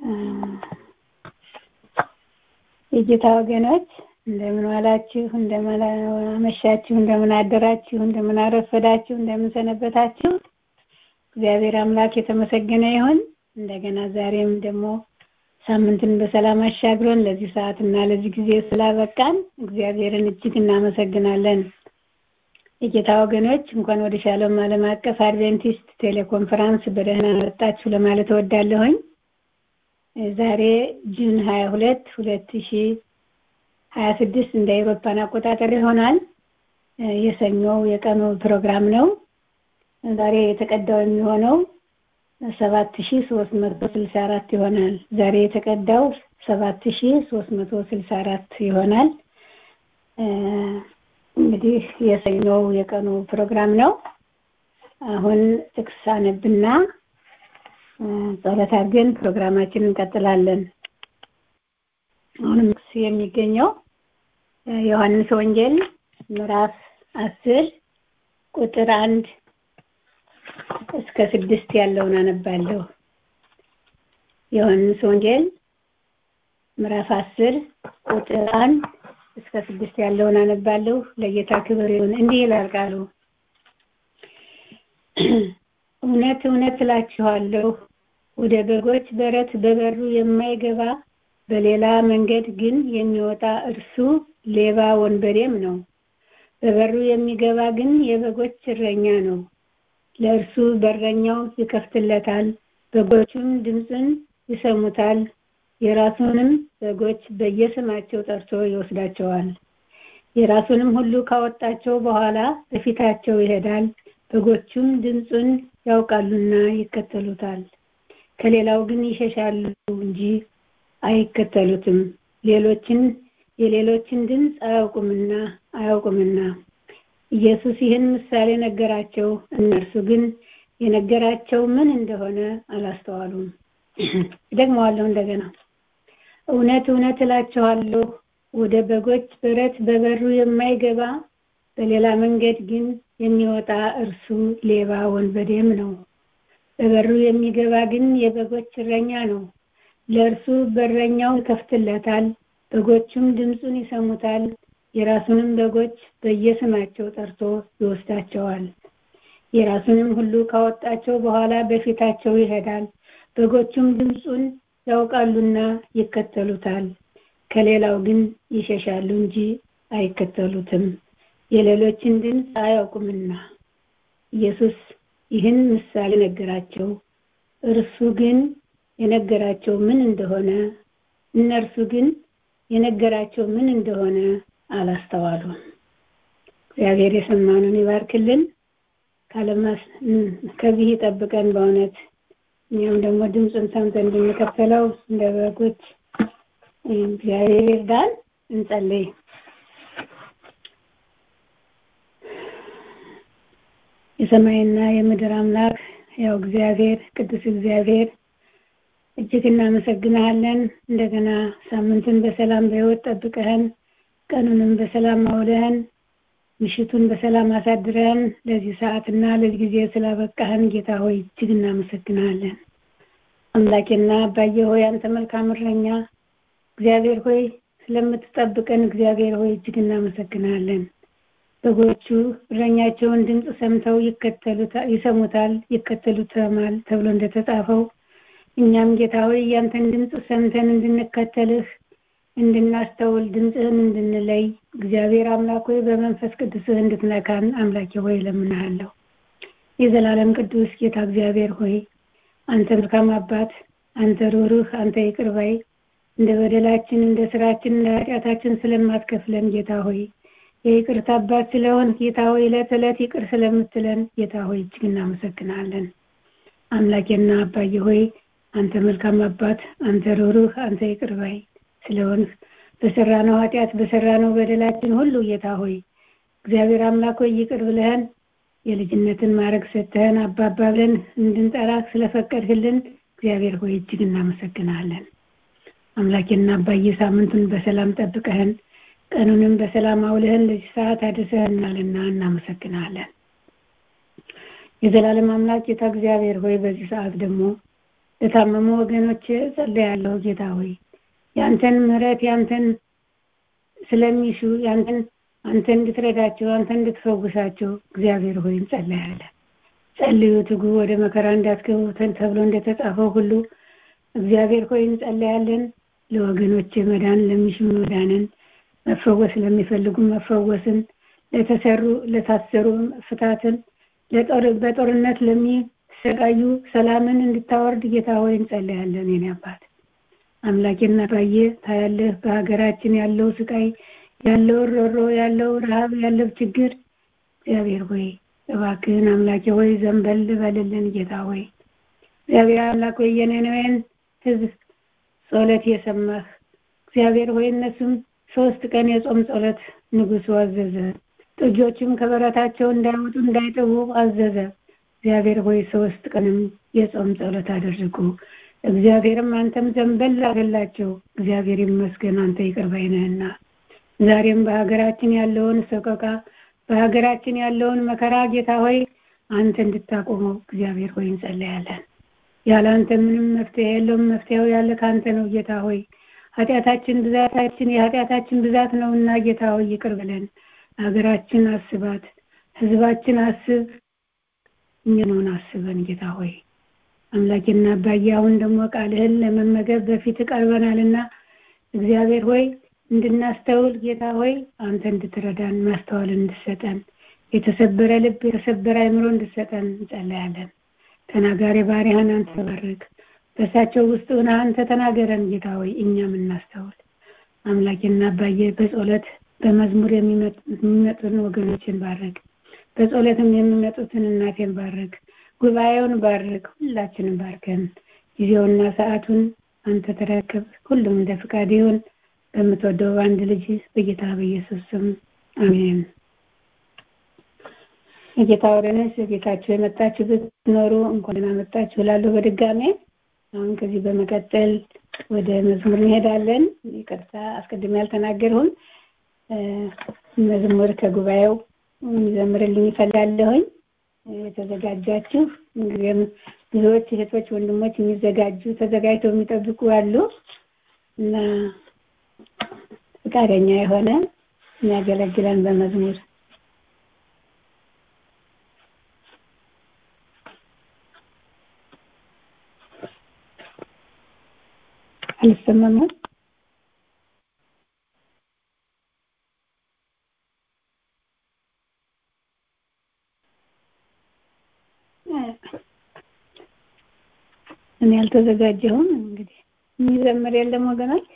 የጌታ ወገኖች እንደምን ዋላችሁ፣ እንደምን አመሻችሁ፣ እንደምን አደራችሁ፣ እንደምን አረፈዳችሁ፣ እንደምን ሰነበታችሁ። እግዚአብሔር አምላክ የተመሰገነ ይሁን። እንደገና ዛሬም ደግሞ ሳምንትን በሰላም አሻግሮን ለዚህ ሰዓት እና ለዚህ ጊዜ ስላበቃን እግዚአብሔርን እጅግ እናመሰግናለን። የጌታ ወገኖች እንኳን ወደ ሻሎም ዓለም አቀፍ አድቬንቲስት ቴሌኮንፈረንስ በደህና መጣችሁ ለማለት እወዳለሁኝ። ዛሬ ጁን 22 2026 እንደ አውሮፓን አቆጣጠር ይሆናል። የሰኞው የቀኑ ፕሮግራም ነው። ዛሬ የተቀዳው የሚሆነው 7364 ይሆናል። ዛሬ የተቀዳው 7364 ይሆናል። እንግዲህ የሰኞው የቀኑ ፕሮግራም ነው። አሁን ጥቅስ አነብና ጸሎት አድርገን ፕሮግራማችንን እንቀጥላለን። አሁንም ጥቅስ የሚገኘው ዮሐንስ ወንጌል ምዕራፍ አስር ቁጥር አንድ እስከ ስድስት ያለውን አነባለሁ። ዮሐንስ ወንጌል ምዕራፍ አስር ቁጥር አንድ እስከ ስድስት ያለውን አነባለሁ። ለጌታ ክብር ይሁን። እንዲህ ይላል ቃሉ እውነት እውነት እላችኋለሁ ወደ በጎች በረት በበሩ የማይገባ በሌላ መንገድ ግን የሚወጣ እርሱ ሌባ ወንበዴም ነው። በበሩ የሚገባ ግን የበጎች እረኛ ነው። ለእርሱ በረኛው ይከፍትለታል፣ በጎቹም ድምፅን ይሰሙታል። የራሱንም በጎች በየስማቸው ጠርቶ ይወስዳቸዋል። የራሱንም ሁሉ ካወጣቸው በኋላ በፊታቸው ይሄዳል። በጎቹም ድምፁን ያውቃሉና ይከተሉታል። ከሌላው ግን ይሸሻሉ እንጂ አይከተሉትም፣ ሌሎችን የሌሎችን ድምፅ አያውቁምና አያውቁምና። ኢየሱስ ይህን ምሳሌ ነገራቸው፣ እነርሱ ግን የነገራቸው ምን እንደሆነ አላስተዋሉም። ደግመዋለሁ እንደገና እውነት እውነት እላችኋለሁ ወደ በጎች በረት በበሩ የማይገባ በሌላ መንገድ ግን የሚወጣ እርሱ ሌባ ወንበዴም ነው። በበሩ የሚገባ ግን የበጎች እረኛ ነው። ለእርሱ በረኛው ይከፍትለታል፣ በጎቹም ድምፁን ይሰሙታል። የራሱንም በጎች በየስማቸው ጠርቶ ይወስዳቸዋል። የራሱንም ሁሉ ካወጣቸው በኋላ በፊታቸው ይሄዳል። በጎቹም ድምፁን ያውቃሉና ይከተሉታል። ከሌላው ግን ይሸሻሉ እንጂ አይከተሉትም፣ የሌሎችን ድምፅ አያውቁምና። ኢየሱስ ይህን ምሳሌ ነገራቸው። እርሱ ግን የነገራቸው ምን እንደሆነ እነርሱ ግን የነገራቸው ምን እንደሆነ አላስተዋሉም። እግዚአብሔር የሰማኑን ይባርክልን፣ ካለማስ ከዚህ ይጠብቀን በእውነት እኛም ደግሞ ድምፁን ሰምተን እንድንከተለው እንደ በጎች እግዚአብሔር ይርዳን። እንጸልይ። የሰማይና የምድር አምላክ ያው እግዚአብሔር ቅዱስ እግዚአብሔር እጅግ እናመሰግንሃለን። እንደገና ሳምንትን በሰላም በሕይወት ጠብቀህን ቀኑንም በሰላም አውለህን ምሽቱን በሰላም አሳድረን ለዚህ ሰዓትና ለዚህ ጊዜ ስላበቃህን ጌታ ሆይ እጅግ እናመሰግናለን። አምላኬና አባዬ ሆይ አንተ መልካም እረኛ እግዚአብሔር ሆይ ስለምትጠብቀን እግዚአብሔር ሆይ እጅግ እናመሰግናለን። በጎቹ እረኛቸውን ድምፅ ሰምተው ይከተሉታል ይሰሙታል ይከተሉታል ተብሎ እንደተጻፈው እኛም ጌታ ሆይ ያንተን ድምፅ ሰምተን እንድንከተልህ እንድናስተውል ድምፅህን እንድንለይ እግዚአብሔር አምላክ ሆይ በመንፈስ ቅዱስህ እንድትነካን አምላኬ ሆይ እለምንሃለሁ። የዘላለም ቅዱስ ጌታ እግዚአብሔር ሆይ አንተ መልካም አባት፣ አንተ ሩህሩህ፣ አንተ ይቅር ባይ እንደ በደላችን እንደ ስራችን እንደ ኃጢአታችን ስለማትከፍለን ጌታ ሆይ የይቅርታ አባት ስለሆን ጌታ ሆይ ዕለት ዕለት ይቅር ስለምትለን ጌታ ሆይ እጅግ እናመሰግናለን። አምላኬና አባዬ ሆይ አንተ መልካም አባት፣ አንተ ሩህሩህ፣ አንተ ይቅር ባይ ስለሆን በሰራነው ኃጢአት በሰራነው በደላችን ሁሉ ጌታ ሆይ እግዚአብሔር አምላክ ሆይ ይቅር ብለህን የልጅነትን ማድረግ ሰጥተህን አባባ ብለን እንድንጠራ ስለፈቀድህልን እግዚአብሔር ሆይ እጅግ እናመሰግናለን። አምላኬና አባዬ ሳምንቱን በሰላም ጠብቀህን ቀኑንም በሰላም አውለህን ለዚህ ሰዓት አድርሰህናልና እናመሰግናለን። የዘላለም አምላክ ጌታ እግዚአብሔር ሆይ በዚህ ሰዓት ደግሞ ለታመሙ ወገኖች ጸልያለሁ ጌታ ሆይ ያንተን ምሕረት ያንተን ስለሚሹ ያንተን አንተ እንድትረዳቸው አንተ እንድትፈውሳቸው እግዚአብሔር ሆይ እንጸልያለን። ጸልዩ ትጉ፣ ወደ መከራ እንዳትገቡ ተብሎ እንደተጻፈው ሁሉ እግዚአብሔር ሆይ እንጸልያለን። ለወገኖች መዳን ለሚሹ መዳንን፣ መፈወስ ለሚፈልጉ መፈወስን፣ ለተሰሩ ለታሰሩ ፍታትን፣ በጦርነት ለሚሰቃዩ ሰላምን እንድታወርድ ጌታ ሆይ እንጸልያለን። የኔ አባት አምላኬና ባየ ታያለህ በሀገራችን ያለው ስቃይ ያለው ሮሮ ያለው ረሃብ ያለው ችግር እግዚአብሔር ሆይ እባክህን አምላኬ ሆይ ዘንበል በልልን ጌታ ሆይ እግዚአብሔር አምላክ ሆይ የነነዌን ህዝብ ጸሎት የሰማህ እግዚአብሔር ሆይ እነሱም ሶስት ቀን የጾም ጸሎት ንጉሱ አዘዘ። ጥጆችም ከበረታቸው እንዳይወጡ እንዳይጠቡ አዘዘ። እግዚአብሔር ሆይ ሶስት ቀንም የጾም ጸሎት አደረጉ። እግዚአብሔርም አንተም ዘንበል አገላቸው። እግዚአብሔር ይመስገን አንተ ይቅር ባይ ነህና ዛሬም በሀገራችን ያለውን ሰቆቃ በሀገራችን ያለውን መከራ ጌታ ሆይ አንተ እንድታቆመው እግዚአብሔር ሆይ እንጸለያለን። ያለ አንተ ምንም መፍትሄ የለውም። መፍትሄው ያለ ከአንተ ነው ጌታ ሆይ ኃጢአታችን ብዛታችን የኃጢአታችን ብዛት ነውና ጌታ ሆይ ይቅር ብለን ሀገራችን አስባት፣ ህዝባችን አስብ፣ እኛውን አስበን ጌታ ሆይ አምላኬና አባዬ አሁን ደግሞ ቃልህን ለመመገብ በፊት ቀርበናልና እግዚአብሔር ሆይ እንድናስተውል ጌታ ሆይ አንተ እንድትረዳን ማስተዋል እንድሰጠን የተሰበረ ልብ የተሰበረ አይምሮ እንድሰጠን እንጸለያለን። ተናጋሪ ባሪያህን አንተ ባርክ። በእሳቸው ውስጥ ሆነ አንተ ተናገረን ጌታ ሆይ እኛም እናስተውል። አምላኬና አባዬ በጸሎት በመዝሙር የሚመጡትን ወገኖችን ባርክ። በጸሎትም የሚመጡትን እናቴን ባርክ። ጉባኤውን ባርክ። ሁላችንም ባርከን። ጊዜውና ሰዓቱን አንተ ተረከብ። ሁሉም እንደ ፍቃድ ይሁን። በምትወደው በአንድ ልጅ በጌታ በኢየሱስ ስም አሜን። የጌታ ወገኖች ቤታችሁ የመጣችሁ ብትኖሩ እንኳን ደህና መጣችሁ እላለሁ በድጋሜ። አሁን ከዚህ በመቀጠል ወደ መዝሙር እንሄዳለን። ይቅርታ አስቀድሜ ያልተናገርሁን መዝሙር ከጉባኤው የሚዘምርልኝ ይፈላለሁኝ። የተዘጋጃችሁ እንግዲህም ብዙዎች እህቶች፣ ወንድሞች የሚዘጋጁ ተዘጋጅተው የሚጠብቁ አሉ እና ፈቃደኛ የሆነ የሚያገለግለን በመዝሙር አልሰማም። እኔ አልተዘጋጀሁም። እንግዲህ የሚዘምር የለም ወገኖች።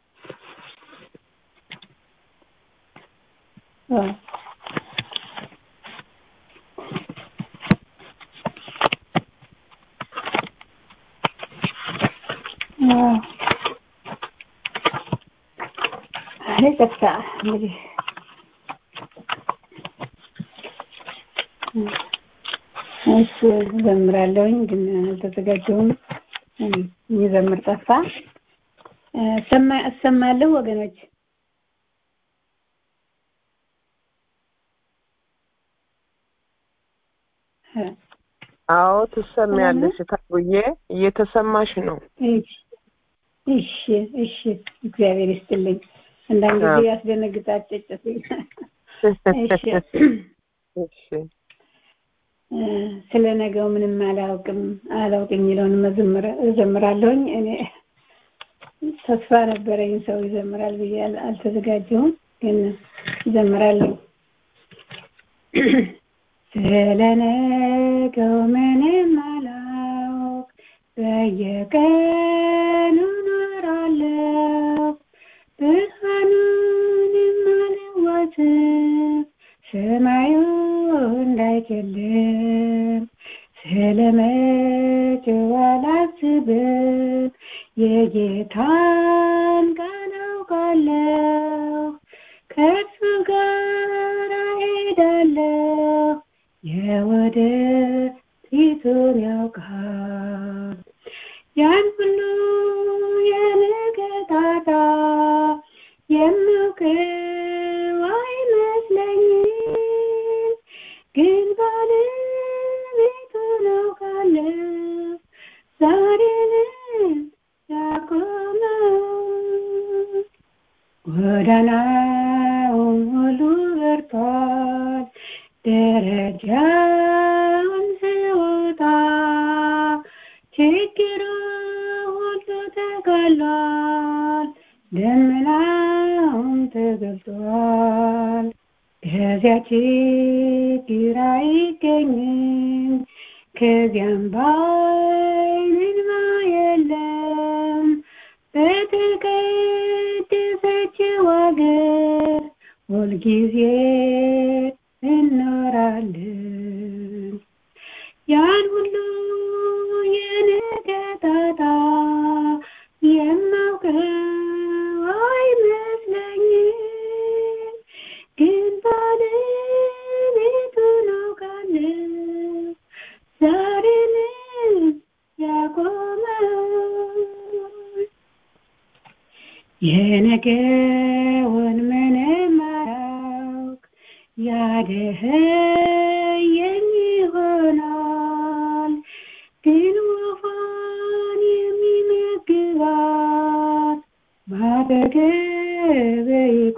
ይቅርታ እንግዲህ እሱ ዘምራለሁኝ ግን አልተዘጋጀሁም። የሚዘምር ጠፋ። እሰማለሁ ወገኖች። አዎ ትሰሚያለሽ። ታቡዬ እየተሰማሽ ነው። እሺ እሺ፣ እግዚአብሔር ይስጥልኝ። አንዳንድ ጊዜ ያስደነግጣል። ጭጭት እሺ ስለ ነገው ምንም አላውቅም አላውቅ የሚለውን መዝሙር እዘምራለሁኝ። እኔ ተስፋ ነበረኝ ሰው ይዘምራል ብዬ አልተዘጋጀሁም፣ ግን እዘምራለሁ። ስለ ነገው ምንም አላውቅ በየቀኑ እኖራለሁ ብርሃኑንም አልዋጥም ሰማዩ እንዳይጨልም ስለ መጪው አላስብም የጌታን ቃል አውቃለሁ ከእርሱ ጋር እሄዳለሁ የወደፊቱን ያውቃል ያን ሁሉ የንገጣጣ የማውቀው አይመስለኝም ግን ባለቤቱን አውቃለሁ ዛሬን ጎዳናውን ሁሉ በርቷል ደረጃውን ስወጣ ችግሩ ሁሉ ተቀሏል ደመናውም ተገልጧል ከዚያ ችግር አይገኝም ከዚያም ባይንማ የለም በተቀደሰችው አገር ሁልጊዜ እኖራለን ያን ሁሉ የነገጣጣ የማውቀው አይመስለኝም ግን ባለቤቱን አውቃለሁ ዛሬንም ያቆመው የነገውን ምንም አላውቅ ያደኸየኝ ይሆናል ግን ወፏን የሚመግባት ባጠገቤ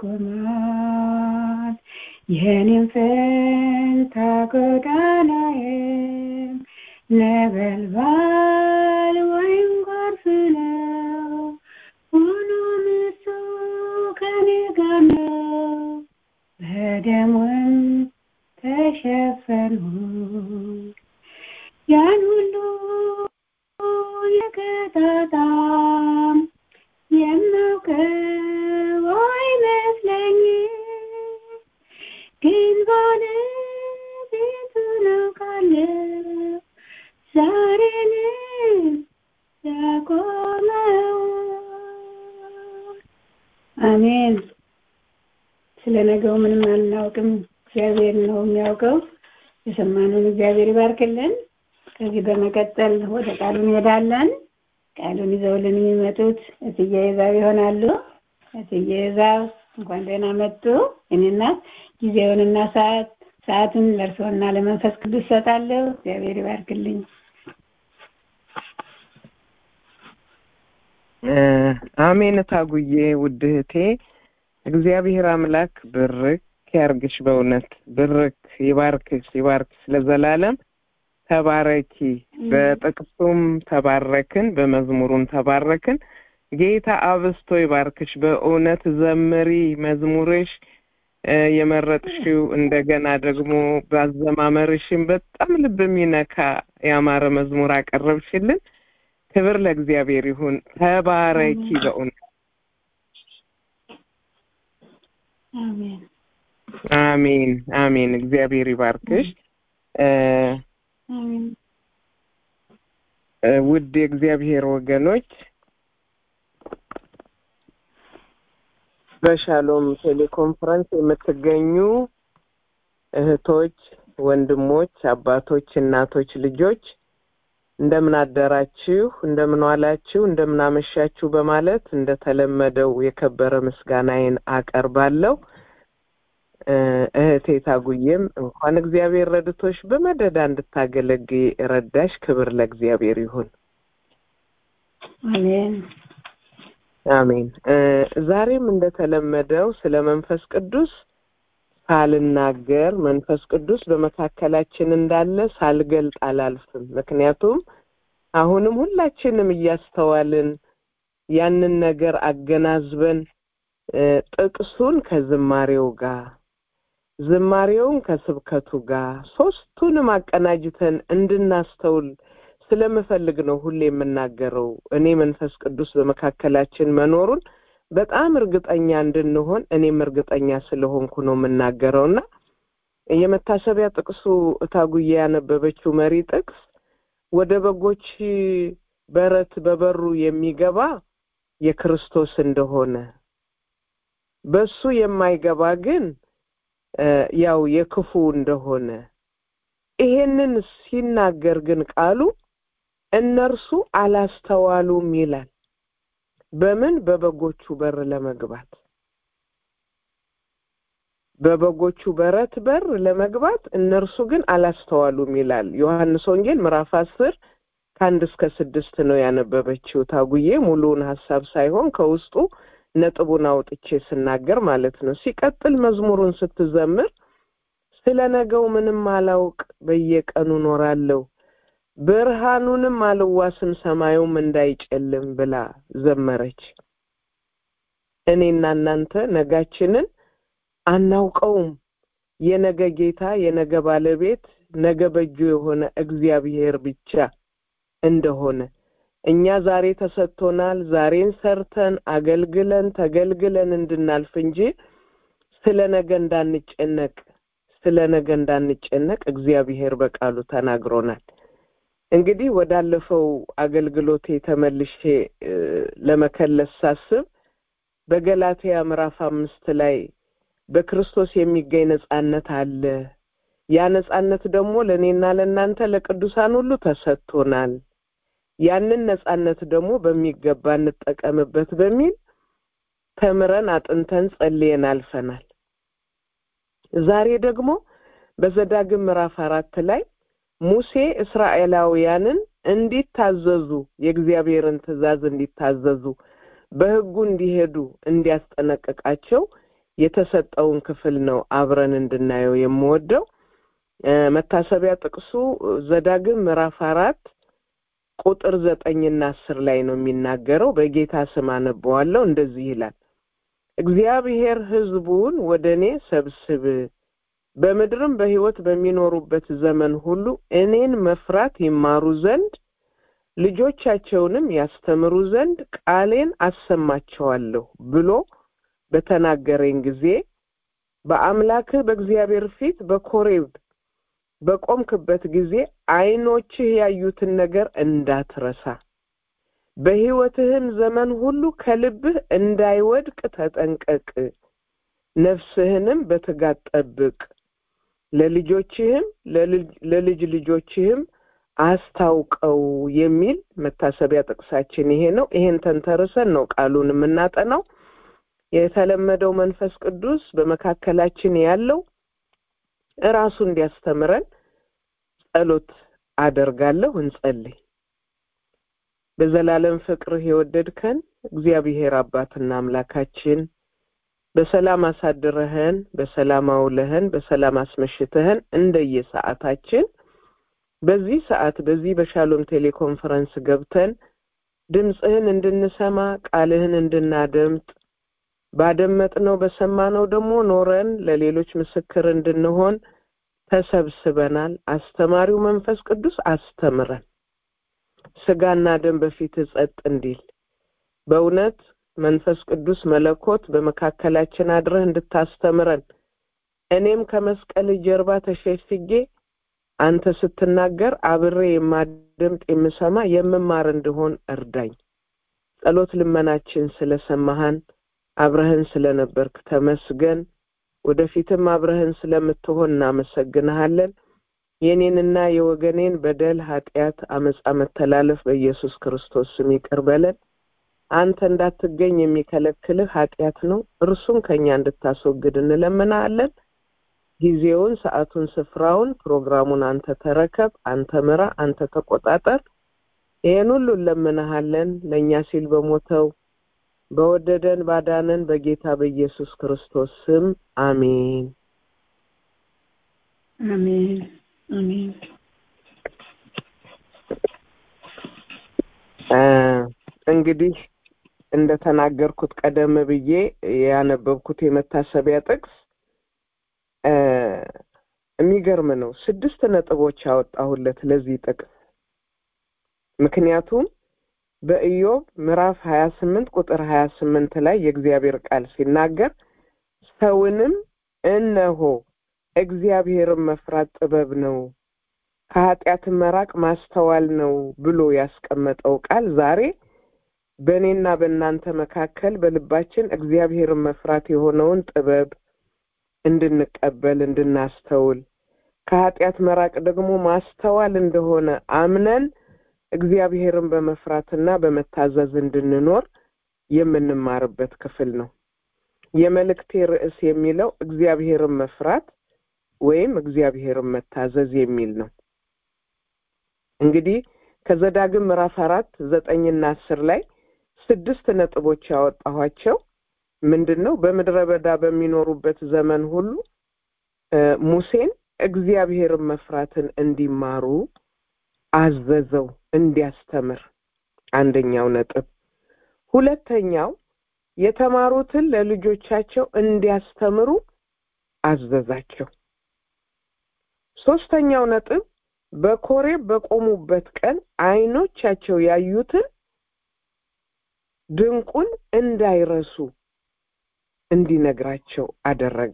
ይቆማል የኔም ፈንታ ጎዳናዬም ነበልባል ወይም ጎርፍ ነው ሆኖም እሱ ከኔ ጋር ነው በደሙም ተሸፈንሁ ያን ሁሉ የቀጣጣም የማውቀው አይመስለኝም ግን ባለቤቱን አውቃለሁ ዛሬንም ያቆመው አሜን ስለ ነገው ምንም አናውቅም እግዚአብሔር ነው የሚያውቀው የሰማነውን እግዚአብሔር ይባርክልን ከዚህ በመቀጠል ወደ ቃሉ እንሄዳለን ቃሉን ይዘውልን የሚመጡት እትዬ ይዛብ ይሆናሉ እትዬ ይዛብ እንኳን ደህና መጡ እኔና ጊዜውንና ሰዓት ሰዓቱን ለእርስዎና ለመንፈስ ቅዱስ ሰጣለሁ እግዚአብሔር ይባርክልኝ አሜን ታጉዬ ውድ እህቴ እግዚአብሔር አምላክ ብርክ ያርግሽ በእውነት ብርክ ይባርክሽ ይባርክሽ ለዘላለም ተባረኪ በጥቅሱም ተባረክን በመዝሙሩም ተባረክን ጌታ አብስቶ ይባርክሽ በእውነት ዘምሪ መዝሙርሽ የመረጥሽው እንደገና ደግሞ ባዘማመርሽም በጣም ልብ የሚነካ ያማረ መዝሙር አቀረብሽልን ክብር ለእግዚአብሔር ይሁን ተባረኪ በእውነት አሜን አሜን አሜን እግዚአብሔር ይባርክሽ አሜን ውድ የእግዚአብሔር ወገኖች በሻሎም ቴሌኮንፈረንስ የምትገኙ እህቶች ወንድሞች አባቶች እናቶች ልጆች እንደምን አደራችሁ እንደምን ዋላችሁ እንደምን አመሻችሁ በማለት እንደተለመደው የከበረ ምስጋናዬን አቀርባለሁ እህቴ ታጉዬም እንኳን እግዚአብሔር ረድቶሽ በመደዳ እንድታገለግይ ረዳሽ ክብር ለእግዚአብሔር ይሁን አሜን አሜን ዛሬም እንደተለመደው ስለ መንፈስ ቅዱስ ሳልናገር መንፈስ ቅዱስ በመካከላችን እንዳለ ሳልገልጥ አላልፍም ምክንያቱም አሁንም ሁላችንም እያስተዋልን ያንን ነገር አገናዝበን ጥቅሱን ከዝማሬው ጋር ዝማሬውን ከስብከቱ ጋር ሶስቱንም አቀናጅተን እንድናስተውል ስለምፈልግ ነው ሁሌ የምናገረው እኔ መንፈስ ቅዱስ በመካከላችን መኖሩን በጣም እርግጠኛ እንድንሆን እኔም እርግጠኛ ስለሆንኩ ነው የምናገረው እና የመታሰቢያ ጥቅሱ እታጉዬ ያነበበችው መሪ ጥቅስ ወደ በጎች በረት በበሩ የሚገባ የክርስቶስ እንደሆነ በሱ የማይገባ ግን ያው የክፉ እንደሆነ ይሄንን ሲናገር ግን ቃሉ እነርሱ አላስተዋሉም ይላል በምን በበጎቹ በር ለመግባት በበጎቹ በረት በር ለመግባት እነርሱ ግን አላስተዋሉም ይላል ዮሐንስ ወንጌል ምዕራፍ አስር ከአንድ እስከ ስድስት ነው ያነበበችው ታጉዬ ሙሉውን ሀሳብ ሳይሆን ከውስጡ ነጥቡን አውጥቼ ስናገር ማለት ነው። ሲቀጥል መዝሙሩን ስትዘምር ስለ ነገው ምንም አላውቅ በየቀኑ ኖራለሁ ብርሃኑንም አልዋስም ሰማዩም እንዳይጨልም ብላ ዘመረች። እኔና እናንተ ነጋችንን አናውቀውም። የነገ ጌታ የነገ ባለቤት ነገ በእጁ የሆነ እግዚአብሔር ብቻ እንደሆነ እኛ ዛሬ ተሰጥቶናል። ዛሬን ሰርተን አገልግለን ተገልግለን እንድናልፍ እንጂ ስለ ነገ እንዳንጨነቅ ስለ ነገ እንዳንጨነቅ እግዚአብሔር በቃሉ ተናግሮናል። እንግዲህ ወዳለፈው አገልግሎቴ ተመልሼ ለመከለስ ሳስብ በገላትያ ምዕራፍ አምስት ላይ በክርስቶስ የሚገኝ ነጻነት አለ። ያ ነጻነት ደግሞ ለእኔና ለእናንተ ለቅዱሳን ሁሉ ተሰጥቶናል። ያንን ነጻነት ደግሞ በሚገባ እንጠቀምበት በሚል ተምረን አጥንተን ጸልየን አልፈናል። ዛሬ ደግሞ በዘዳግም ምዕራፍ አራት ላይ ሙሴ እስራኤላውያንን እንዲታዘዙ የእግዚአብሔርን ትእዛዝ እንዲታዘዙ በሕጉ እንዲሄዱ እንዲያስጠነቅቃቸው የተሰጠውን ክፍል ነው አብረን እንድናየው የምወደው። መታሰቢያ ጥቅሱ ዘዳግም ምዕራፍ አራት ቁጥር ዘጠኝና አስር ላይ ነው የሚናገረው። በጌታ ስም አነበዋለሁ። እንደዚህ ይላል፣ እግዚአብሔር ሕዝቡን ወደ እኔ ሰብስብ በምድርም በሕይወት በሚኖሩበት ዘመን ሁሉ እኔን መፍራት ይማሩ ዘንድ ልጆቻቸውንም ያስተምሩ ዘንድ ቃሌን አሰማቸዋለሁ ብሎ በተናገረኝ ጊዜ በአምላክህ በእግዚአብሔር ፊት በኮሬብ በቆምክበት ጊዜ ዓይኖችህ ያዩትን ነገር እንዳትረሳ በሕይወትህም ዘመን ሁሉ ከልብህ እንዳይወድቅ ተጠንቀቅ፣ ነፍስህንም በትጋት ጠብቅ፣ ለልጆችህም ለልጅ ልጆችህም አስታውቀው የሚል መታሰቢያ ጥቅሳችን ይሄ ነው። ይሄን ተንተርሰን ነው ቃሉን የምናጠናው። የተለመደው መንፈስ ቅዱስ በመካከላችን ያለው እራሱ እንዲያስተምረን ጸሎት አደርጋለሁ። እንጸልይ። በዘላለም ፍቅርህ የወደድከን እግዚአብሔር አባትና አምላካችን በሰላም አሳድረህን፣ በሰላም አውለህን፣ በሰላም አስመሽተህን እንደየሰዓታችን በዚህ ሰዓት በዚህ በሻሎም ቴሌኮንፈረንስ ገብተን ድምፅህን እንድንሰማ ቃልህን እንድናደምጥ ባደመጥነው በሰማነው ደግሞ ኖረን ለሌሎች ምስክር እንድንሆን ተሰብስበናል። አስተማሪው መንፈስ ቅዱስ አስተምረን፣ ስጋና ደም በፊት ጸጥ እንዲል በእውነት መንፈስ ቅዱስ መለኮት በመካከላችን አድረህ እንድታስተምረን እኔም ከመስቀል ጀርባ ተሸሽጌ አንተ ስትናገር አብሬ የማደምጥ የምሰማ የምማር እንድሆን እርዳኝ። ጸሎት ልመናችን ስለሰማሃን አብረህን ስለነበርክ ተመስገን። ወደፊትም አብረህን ስለምትሆን እናመሰግንሃለን። የኔንና የወገኔን በደል፣ ኃጢአት፣ አመፃ፣ መተላለፍ በኢየሱስ ክርስቶስ ስም ይቅር በለን። አንተ እንዳትገኝ የሚከለክልህ ኃጢአት ነው። እርሱን ከእኛ እንድታስወግድ እንለምናለን። ጊዜውን፣ ሰዓቱን፣ ስፍራውን፣ ፕሮግራሙን አንተ ተረከብ፣ አንተ ምራ፣ አንተ ተቆጣጠር። ይህን ሁሉ እንለምንሃለን ለእኛ ሲል በሞተው በወደደን ባዳነን በጌታ በኢየሱስ ክርስቶስ ስም አሜን። አሜን አሜን። እንግዲህ እንደተናገርኩት ቀደም ብዬ ያነበብኩት የመታሰቢያ ጥቅስ የሚገርም ነው። ስድስት ነጥቦች ያወጣሁለት ለዚህ ጥቅስ ምክንያቱም በኢዮብ ምዕራፍ ሀያ ስምንት ቁጥር ሀያ ስምንት ላይ የእግዚአብሔር ቃል ሲናገር ሰውንም እነሆ እግዚአብሔርን መፍራት ጥበብ ነው፣ ከኃጢአትን መራቅ ማስተዋል ነው ብሎ ያስቀመጠው ቃል ዛሬ በእኔና በእናንተ መካከል በልባችን እግዚአብሔርን መፍራት የሆነውን ጥበብ እንድንቀበል እንድናስተውል፣ ከኃጢአት መራቅ ደግሞ ማስተዋል እንደሆነ አምነን እግዚአብሔርን በመፍራትና በመታዘዝ እንድንኖር የምንማርበት ክፍል ነው። የመልእክቴ ርዕስ የሚለው እግዚአብሔርን መፍራት ወይም እግዚአብሔርን መታዘዝ የሚል ነው። እንግዲህ ከዘዳግም ምዕራፍ አራት ዘጠኝና አስር ላይ ስድስት ነጥቦች ያወጣኋቸው ምንድን ነው? በምድረ በዳ በሚኖሩበት ዘመን ሁሉ ሙሴን እግዚአብሔርን መፍራትን እንዲማሩ አዘዘው፣ እንዲያስተምር። አንደኛው ነጥብ። ሁለተኛው የተማሩትን ለልጆቻቸው እንዲያስተምሩ አዘዛቸው። ሶስተኛው ነጥብ በኮሬብ በቆሙበት ቀን ዓይኖቻቸው ያዩትን ድንቁን እንዳይረሱ እንዲነግራቸው አደረገ።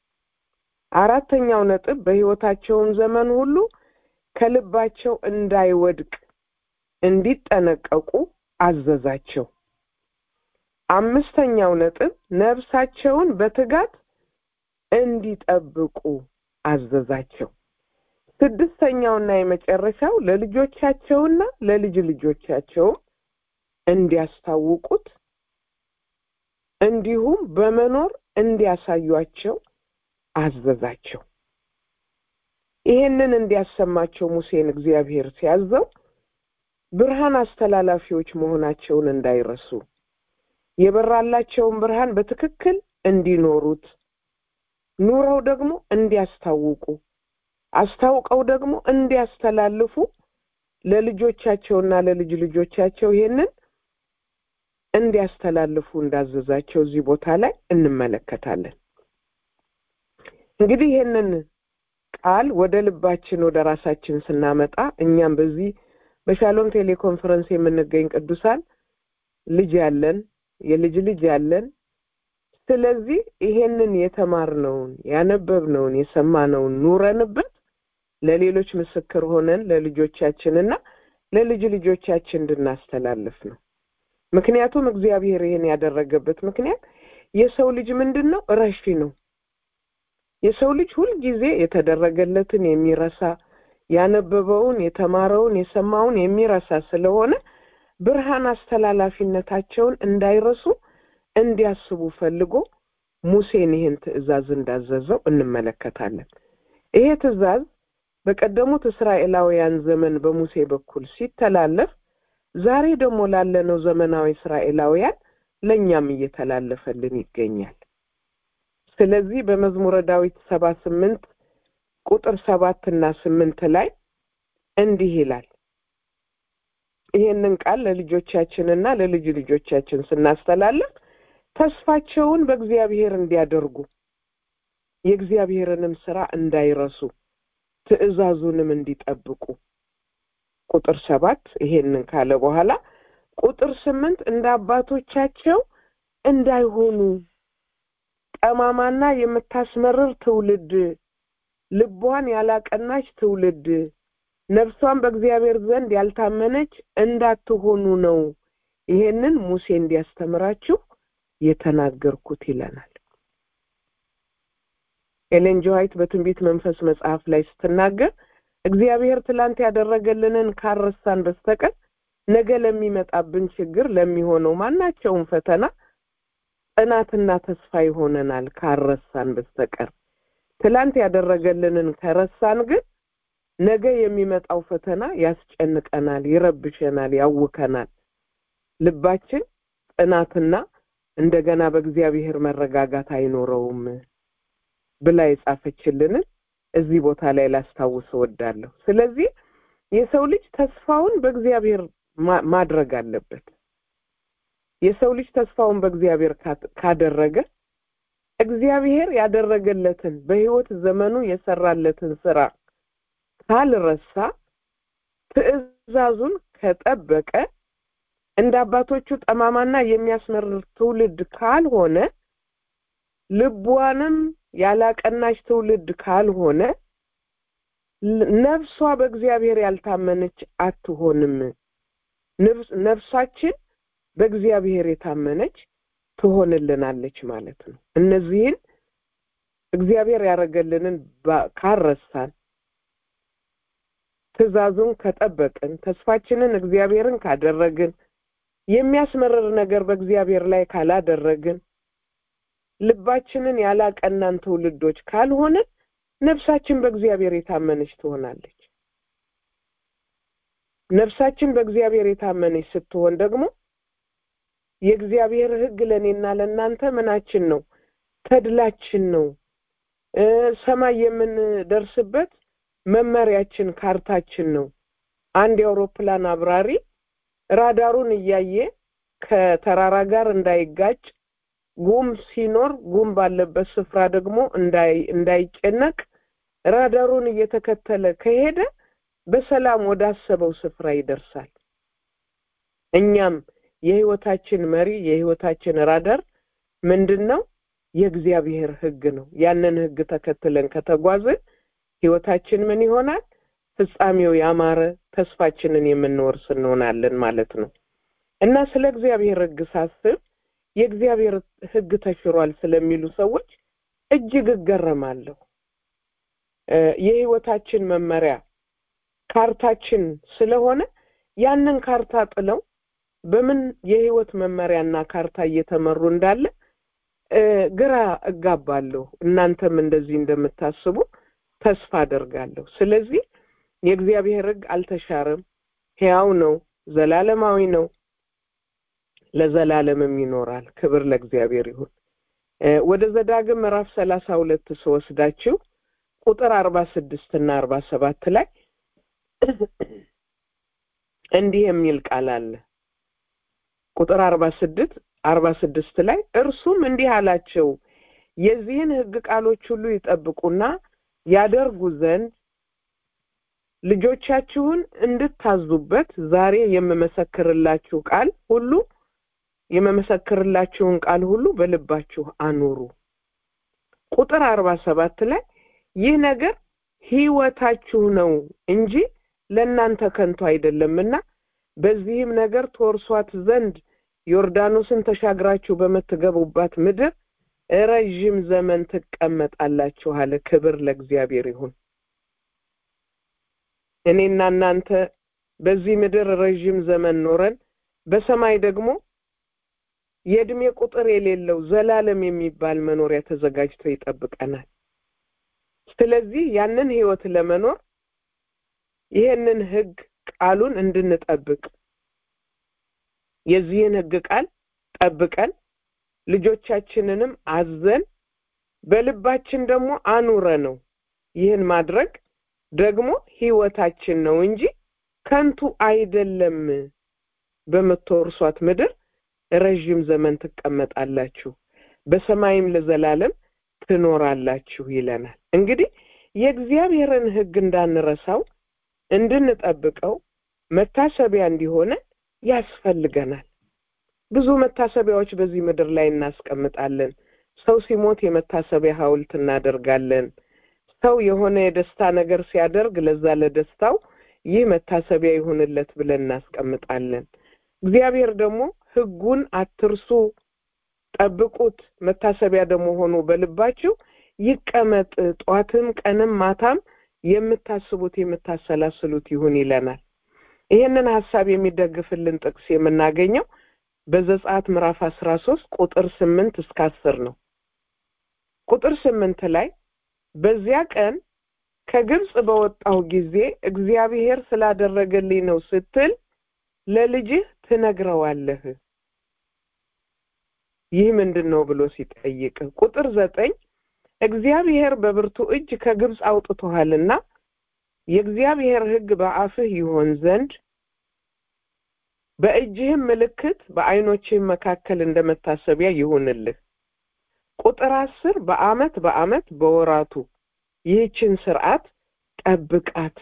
አራተኛው ነጥብ በሕይወታቸውም ዘመን ሁሉ ከልባቸው እንዳይወድቅ እንዲጠነቀቁ አዘዛቸው። አምስተኛው ነጥብ ነፍሳቸውን በትጋት እንዲጠብቁ አዘዛቸው። ስድስተኛውና የመጨረሻው ለልጆቻቸውና ለልጅ ልጆቻቸው እንዲያስታውቁት እንዲሁም በመኖር እንዲያሳዩአቸው አዘዛቸው። ይሄንን እንዲያሰማቸው ሙሴን እግዚአብሔር ሲያዘው ብርሃን አስተላላፊዎች መሆናቸውን እንዳይረሱ የበራላቸውን ብርሃን በትክክል እንዲኖሩት ኑረው ደግሞ እንዲያስታውቁ አስታውቀው ደግሞ እንዲያስተላልፉ ለልጆቻቸውና ለልጅ ልጆቻቸው ይሄንን እንዲያስተላልፉ እንዳዘዛቸው እዚህ ቦታ ላይ እንመለከታለን። እንግዲህ ይሄንን ቃል ወደ ልባችን ወደ ራሳችን ስናመጣ እኛም በዚህ በሻሎም ቴሌኮንፈረንስ የምንገኝ ቅዱሳን ልጅ ያለን የልጅ ልጅ ያለን ስለዚህ ይሄንን የተማርነውን ያነበብነውን የሰማነውን ኑረንበት ለሌሎች ምስክር ሆነን ለልጆቻችንና ለልጅ ልጆቻችን እንድናስተላልፍ ነው። ምክንያቱም እግዚአብሔር ይሄን ያደረገበት ምክንያት የሰው ልጅ ምንድን ነው? ረሺ ነው። የሰው ልጅ ሁልጊዜ የተደረገለትን የሚረሳ ያነበበውን፣ የተማረውን፣ የሰማውን የሚረሳ ስለሆነ ብርሃን አስተላላፊነታቸውን እንዳይረሱ እንዲያስቡ ፈልጎ ሙሴን ይህን ትእዛዝ እንዳዘዘው እንመለከታለን። ይሄ ትእዛዝ በቀደሙት እስራኤላውያን ዘመን በሙሴ በኩል ሲተላለፍ ዛሬ ደግሞ ላለነው ዘመናዊ እስራኤላውያን ለእኛም እየተላለፈልን ይገኛል። ስለዚህ በመዝሙረ ዳዊት ሰባ ስምንት ቁጥር ሰባት እና ስምንት ላይ እንዲህ ይላል ይሄንን ቃል ለልጆቻችንና ለልጅ ልጆቻችን ስናስተላልፍ ተስፋቸውን በእግዚአብሔር እንዲያደርጉ የእግዚአብሔርንም ስራ እንዳይረሱ ትእዛዙንም እንዲጠብቁ ቁጥር ሰባት ይሄንን ካለ በኋላ ቁጥር ስምንት እንደ አባቶቻቸው እንዳይሆኑ ጠማማና የምታስመርር ትውልድ ልቧን ያላቀናች ትውልድ ነፍሷን በእግዚአብሔር ዘንድ ያልታመነች እንዳትሆኑ ነው ይሄንን ሙሴ እንዲያስተምራችሁ የተናገርኩት ይለናል። ኤሌን ጂ ዋይት በትንቢት መንፈስ መጽሐፍ ላይ ስትናገር እግዚአብሔር ትላንት ያደረገልንን ካረሳን በስተቀር ነገ ለሚመጣብን ችግር ለሚሆነው ማናቸውም ፈተና ጽናትና ተስፋ ይሆነናል ካረሳን በስተቀር ትላንት ያደረገልንን ከረሳን ግን ነገ የሚመጣው ፈተና ያስጨንቀናል፣ ይረብሸናል፣ ያውከናል። ልባችን ጽናትና እንደገና በእግዚአብሔር መረጋጋት አይኖረውም ብላ የጻፈችልንን እዚህ ቦታ ላይ ላስታውስ እወዳለሁ። ስለዚህ የሰው ልጅ ተስፋውን በእግዚአብሔር ማድረግ አለበት። የሰው ልጅ ተስፋውን በእግዚአብሔር ካደረገ እግዚአብሔር ያደረገለትን በሕይወት ዘመኑ የሰራለትን ስራ ካልረሳ ትእዛዙን ከጠበቀ እንደ አባቶቹ ጠማማና የሚያስመርር ትውልድ ካልሆነ ልቧንም ያላቀናች ትውልድ ካልሆነ ነፍሷ በእግዚአብሔር ያልታመነች አትሆንም። ነፍሳችን በእግዚአብሔር የታመነች ትሆንልናለች ማለት ነው። እነዚህን እግዚአብሔር ያደረገልንን ካረሳን ትእዛዙን ከጠበቅን ተስፋችንን እግዚአብሔርን ካደረግን የሚያስመርር ነገር በእግዚአብሔር ላይ ካላደረግን ልባችንን ያላቀናን ትውልዶች ካልሆንን ነፍሳችን በእግዚአብሔር የታመነች ትሆናለች። ነፍሳችን በእግዚአብሔር የታመነች ስትሆን ደግሞ የእግዚአብሔር ሕግ ለእኔና ለእናንተ ምናችን ነው? ተድላችን ነው። ሰማይ የምንደርስበት መመሪያችን፣ ካርታችን ነው። አንድ የአውሮፕላን አብራሪ ራዳሩን እያየ ከተራራ ጋር እንዳይጋጭ ጉም ሲኖር ጉም ባለበት ስፍራ ደግሞ እንዳይጨነቅ ራዳሩን እየተከተለ ከሄደ በሰላም ወዳሰበው ስፍራ ይደርሳል። እኛም የህይወታችን መሪ የህይወታችን ራዳር ምንድን ነው? የእግዚአብሔር ሕግ ነው። ያንን ሕግ ተከትለን ከተጓዝን ህይወታችን ምን ይሆናል? ፍጻሜው ያማረ ተስፋችንን የምንወርስ እንሆናለን ማለት ነው እና ስለ እግዚአብሔር ሕግ ሳስብ የእግዚአብሔር ሕግ ተሽሯል ስለሚሉ ሰዎች እጅግ እገረማለሁ። የህይወታችን መመሪያ ካርታችን ስለሆነ ያንን ካርታ ጥለው በምን የህይወት መመሪያና ካርታ እየተመሩ እንዳለ ግራ እጋባለሁ። እናንተም እንደዚህ እንደምታስቡ ተስፋ አደርጋለሁ። ስለዚህ የእግዚአብሔር ሕግ አልተሻረም፣ ሕያው ነው፣ ዘላለማዊ ነው፣ ለዘላለምም ይኖራል። ክብር ለእግዚአብሔር ይሁን። ወደ ዘዳግም ምዕራፍ ሰላሳ ሁለት ስወስዳችሁ ቁጥር አርባ ስድስት እና አርባ ሰባት ላይ እንዲህ የሚል ቃል አለ። ቁጥር አርባ ስድስት አርባ ስድስት ላይ እርሱም እንዲህ አላቸው የዚህን ሕግ ቃሎች ሁሉ ይጠብቁና ያደርጉ ዘንድ ልጆቻችሁን እንድታዙበት ዛሬ የምመሰክርላችሁ ቃል ሁሉ የምመሰክርላችሁን ቃል ሁሉ በልባችሁ አኑሩ። ቁጥር አርባ ሰባት ላይ ይህ ነገር ሕይወታችሁ ነው እንጂ ለእናንተ ከንቱ አይደለምና በዚህም ነገር ትወርሷት ዘንድ ዮርዳኖስን ተሻግራችሁ በምትገቡባት ምድር ረዥም ዘመን ትቀመጣላችሁ አለ። ክብር ለእግዚአብሔር ይሁን። እኔና እናንተ በዚህ ምድር ረዥም ዘመን ኖረን በሰማይ ደግሞ የእድሜ ቁጥር የሌለው ዘላለም የሚባል መኖሪያ ተዘጋጅቶ ይጠብቀናል። ስለዚህ ያንን ህይወት ለመኖር ይሄንን ህግ ቃሉን እንድንጠብቅ የዚህን ህግ ቃል ጠብቀን ልጆቻችንንም አዘን በልባችን ደግሞ አኑረ ነው። ይህን ማድረግ ደግሞ ህይወታችን ነው እንጂ ከንቱ አይደለም። በምትወርሷት ምድር ረዥም ዘመን ትቀመጣላችሁ፣ በሰማይም ለዘላለም ትኖራላችሁ ይለናል። እንግዲህ የእግዚአብሔርን ህግ እንዳንረሳው እንድንጠብቀው መታሰቢያ እንዲሆነ ያስፈልገናል። ብዙ መታሰቢያዎች በዚህ ምድር ላይ እናስቀምጣለን። ሰው ሲሞት የመታሰቢያ ሐውልት እናደርጋለን። ሰው የሆነ የደስታ ነገር ሲያደርግ ለዛ ለደስታው ይህ መታሰቢያ ይሁንለት ብለን እናስቀምጣለን። እግዚአብሔር ደግሞ ህጉን አትርሱ፣ ጠብቁት፣ መታሰቢያ ደግሞ ሆኖ በልባችሁ ይቀመጥ፣ ጧትም ቀንም ማታም የምታስቡት የምታሰላስሉት ይሁን ይለናል። ይህንን ሀሳብ የሚደግፍልን ጥቅስ የምናገኘው በዘጸአት ምዕራፍ አስራ ሶስት ቁጥር ስምንት እስከ አስር ነው። ቁጥር ስምንት ላይ በዚያ ቀን ከግብፅ በወጣሁ ጊዜ እግዚአብሔር ስላደረገልኝ ነው ስትል ለልጅህ ትነግረዋለህ። ይህ ምንድን ነው ብሎ ሲጠይቅ ቁጥር ዘጠኝ እግዚአብሔር በብርቱ እጅ ከግብፅ አውጥቶሃልና የእግዚአብሔር ሕግ በአፍህ ይሆን ዘንድ በእጅህም ምልክት በዓይኖችህም መካከል እንደ መታሰቢያ ይሁንልህ። ቁጥር አስር በዓመት በዓመት በወራቱ ይህችን ስርዓት ጠብቃት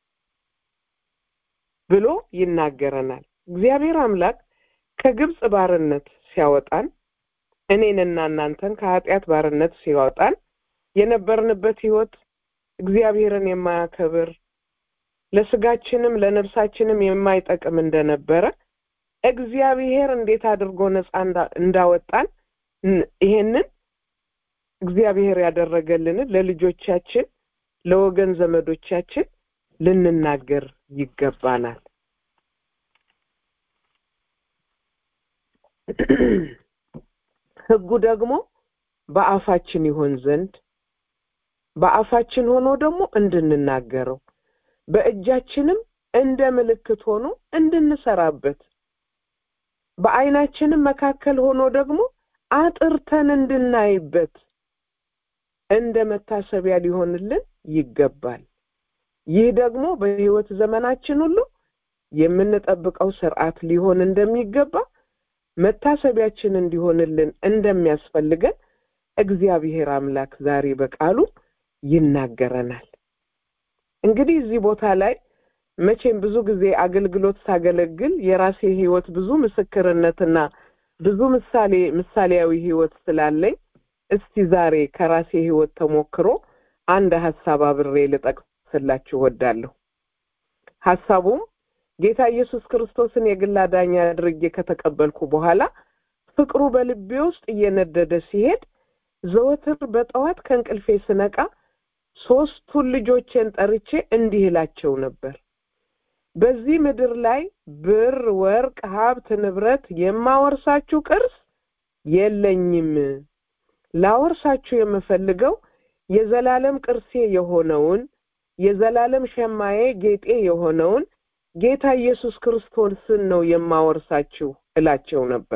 ብሎ ይናገረናል። እግዚአብሔር አምላክ ከግብፅ ባርነት ሲያወጣን እኔንና እናንተን ከኃጢአት ባርነት ሲያወጣን የነበርንበት ህይወት እግዚአብሔርን የማያከብር ለስጋችንም ለነፍሳችንም የማይጠቅም እንደነበረ እግዚአብሔር እንዴት አድርጎ ነፃ እንዳወጣን ይሄንን እግዚአብሔር ያደረገልንን ለልጆቻችን ለወገን ዘመዶቻችን ልንናገር ይገባናል። ህጉ ደግሞ በአፋችን ይሆን ዘንድ በአፋችን ሆኖ ደግሞ እንድንናገረው በእጃችንም እንደ ምልክት ሆኖ እንድንሰራበት በዓይናችንም መካከል ሆኖ ደግሞ አጥርተን እንድናይበት እንደ መታሰቢያ ሊሆንልን ይገባል። ይህ ደግሞ በሕይወት ዘመናችን ሁሉ የምንጠብቀው ስርዓት ሊሆን እንደሚገባ መታሰቢያችን እንዲሆንልን እንደሚያስፈልገን እግዚአብሔር አምላክ ዛሬ በቃሉ ይናገረናል። እንግዲህ እዚህ ቦታ ላይ መቼም ብዙ ጊዜ አገልግሎት ሳገለግል የራሴ ሕይወት ብዙ ምስክርነትና ብዙ ምሳሌ ምሳሌያዊ ሕይወት ስላለኝ እስቲ ዛሬ ከራሴ ሕይወት ተሞክሮ አንድ ሀሳብ አብሬ ልጠቅስላችሁ እወዳለሁ። ሀሳቡም ጌታ ኢየሱስ ክርስቶስን የግል አዳኝ አድርጌ ከተቀበልኩ በኋላ ፍቅሩ በልቤ ውስጥ እየነደደ ሲሄድ ዘወትር በጠዋት ከእንቅልፌ ስነቃ ሶስቱን ልጆቼን ጠርቼ እንዲህ እላቸው ነበር። በዚህ ምድር ላይ ብር፣ ወርቅ፣ ሀብት፣ ንብረት የማወርሳችሁ ቅርስ የለኝም። ላወርሳችሁ የምፈልገው የዘላለም ቅርሴ የሆነውን የዘላለም ሸማዬ ጌጤ የሆነውን ጌታ ኢየሱስ ክርስቶስን ነው የማወርሳችሁ እላቸው ነበር።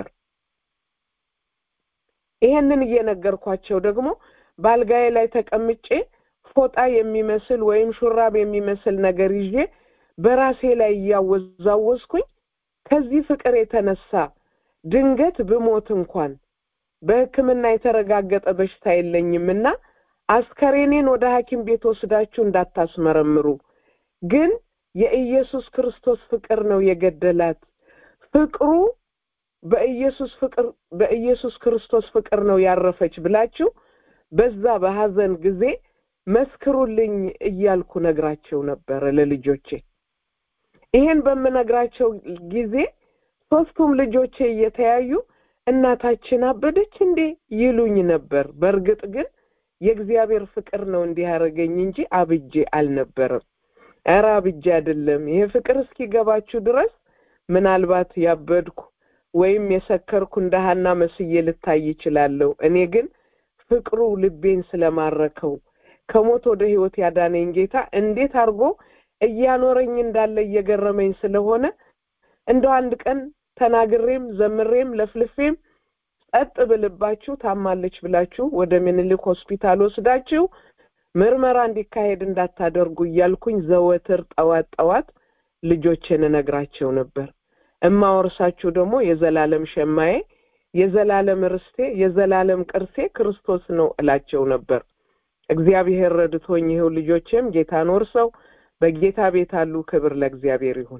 ይሄንን እየነገርኳቸው ደግሞ በአልጋዬ ላይ ተቀምጬ ፎጣ የሚመስል ወይም ሹራብ የሚመስል ነገር ይዤ በራሴ ላይ እያወዛወዝኩኝ ከዚህ ፍቅር የተነሳ ድንገት ብሞት እንኳን በሕክምና የተረጋገጠ በሽታ የለኝምና አስከሬኔን ወደ ሐኪም ቤት ወስዳችሁ እንዳታስመረምሩ፣ ግን የኢየሱስ ክርስቶስ ፍቅር ነው የገደላት። ፍቅሩ በኢየሱስ ፍቅር በኢየሱስ ክርስቶስ ፍቅር ነው ያረፈች ብላችሁ በዛ በሐዘን ጊዜ መስክሩልኝ እያልኩ ነግራቸው ነበረ ለልጆቼ። ይሄን በምነግራቸው ጊዜ ሶስቱም ልጆቼ እየተያዩ እናታችን አበደች እንዴ ይሉኝ ነበር። በእርግጥ ግን የእግዚአብሔር ፍቅር ነው እንዲህ ያደረገኝ እንጂ አብጄ አልነበረም። ኧረ አብጄ አይደለም። ይሄ ፍቅር እስኪገባችሁ ድረስ ምናልባት ያበድኩ ወይም የሰከርኩ እንደ ሀና መስዬ ልታይ ይችላለሁ። እኔ ግን ፍቅሩ ልቤን ስለማረከው ከሞት ወደ ሕይወት ያዳነኝ ጌታ እንዴት አድርጎ እያኖረኝ እንዳለ እየገረመኝ ስለሆነ እንደው አንድ ቀን ተናግሬም ዘምሬም ለፍልፌም ጸጥ ብልባችሁ ታማለች ብላችሁ ወደ ምኒልክ ሆስፒታል ወስዳችሁ ምርመራ እንዲካሄድ እንዳታደርጉ እያልኩኝ ዘወትር ጠዋት ጠዋት ልጆችን እነግራቸው ነበር። እማወርሳችሁ ደግሞ የዘላለም ሸማዬ፣ የዘላለም ርስቴ፣ የዘላለም ቅርሴ ክርስቶስ ነው እላቸው ነበር። እግዚአብሔር ረድቶኝ ይኸው ልጆቼም ጌታን ወርሰው በጌታ ቤት አሉ። ክብር ለእግዚአብሔር ይሁን።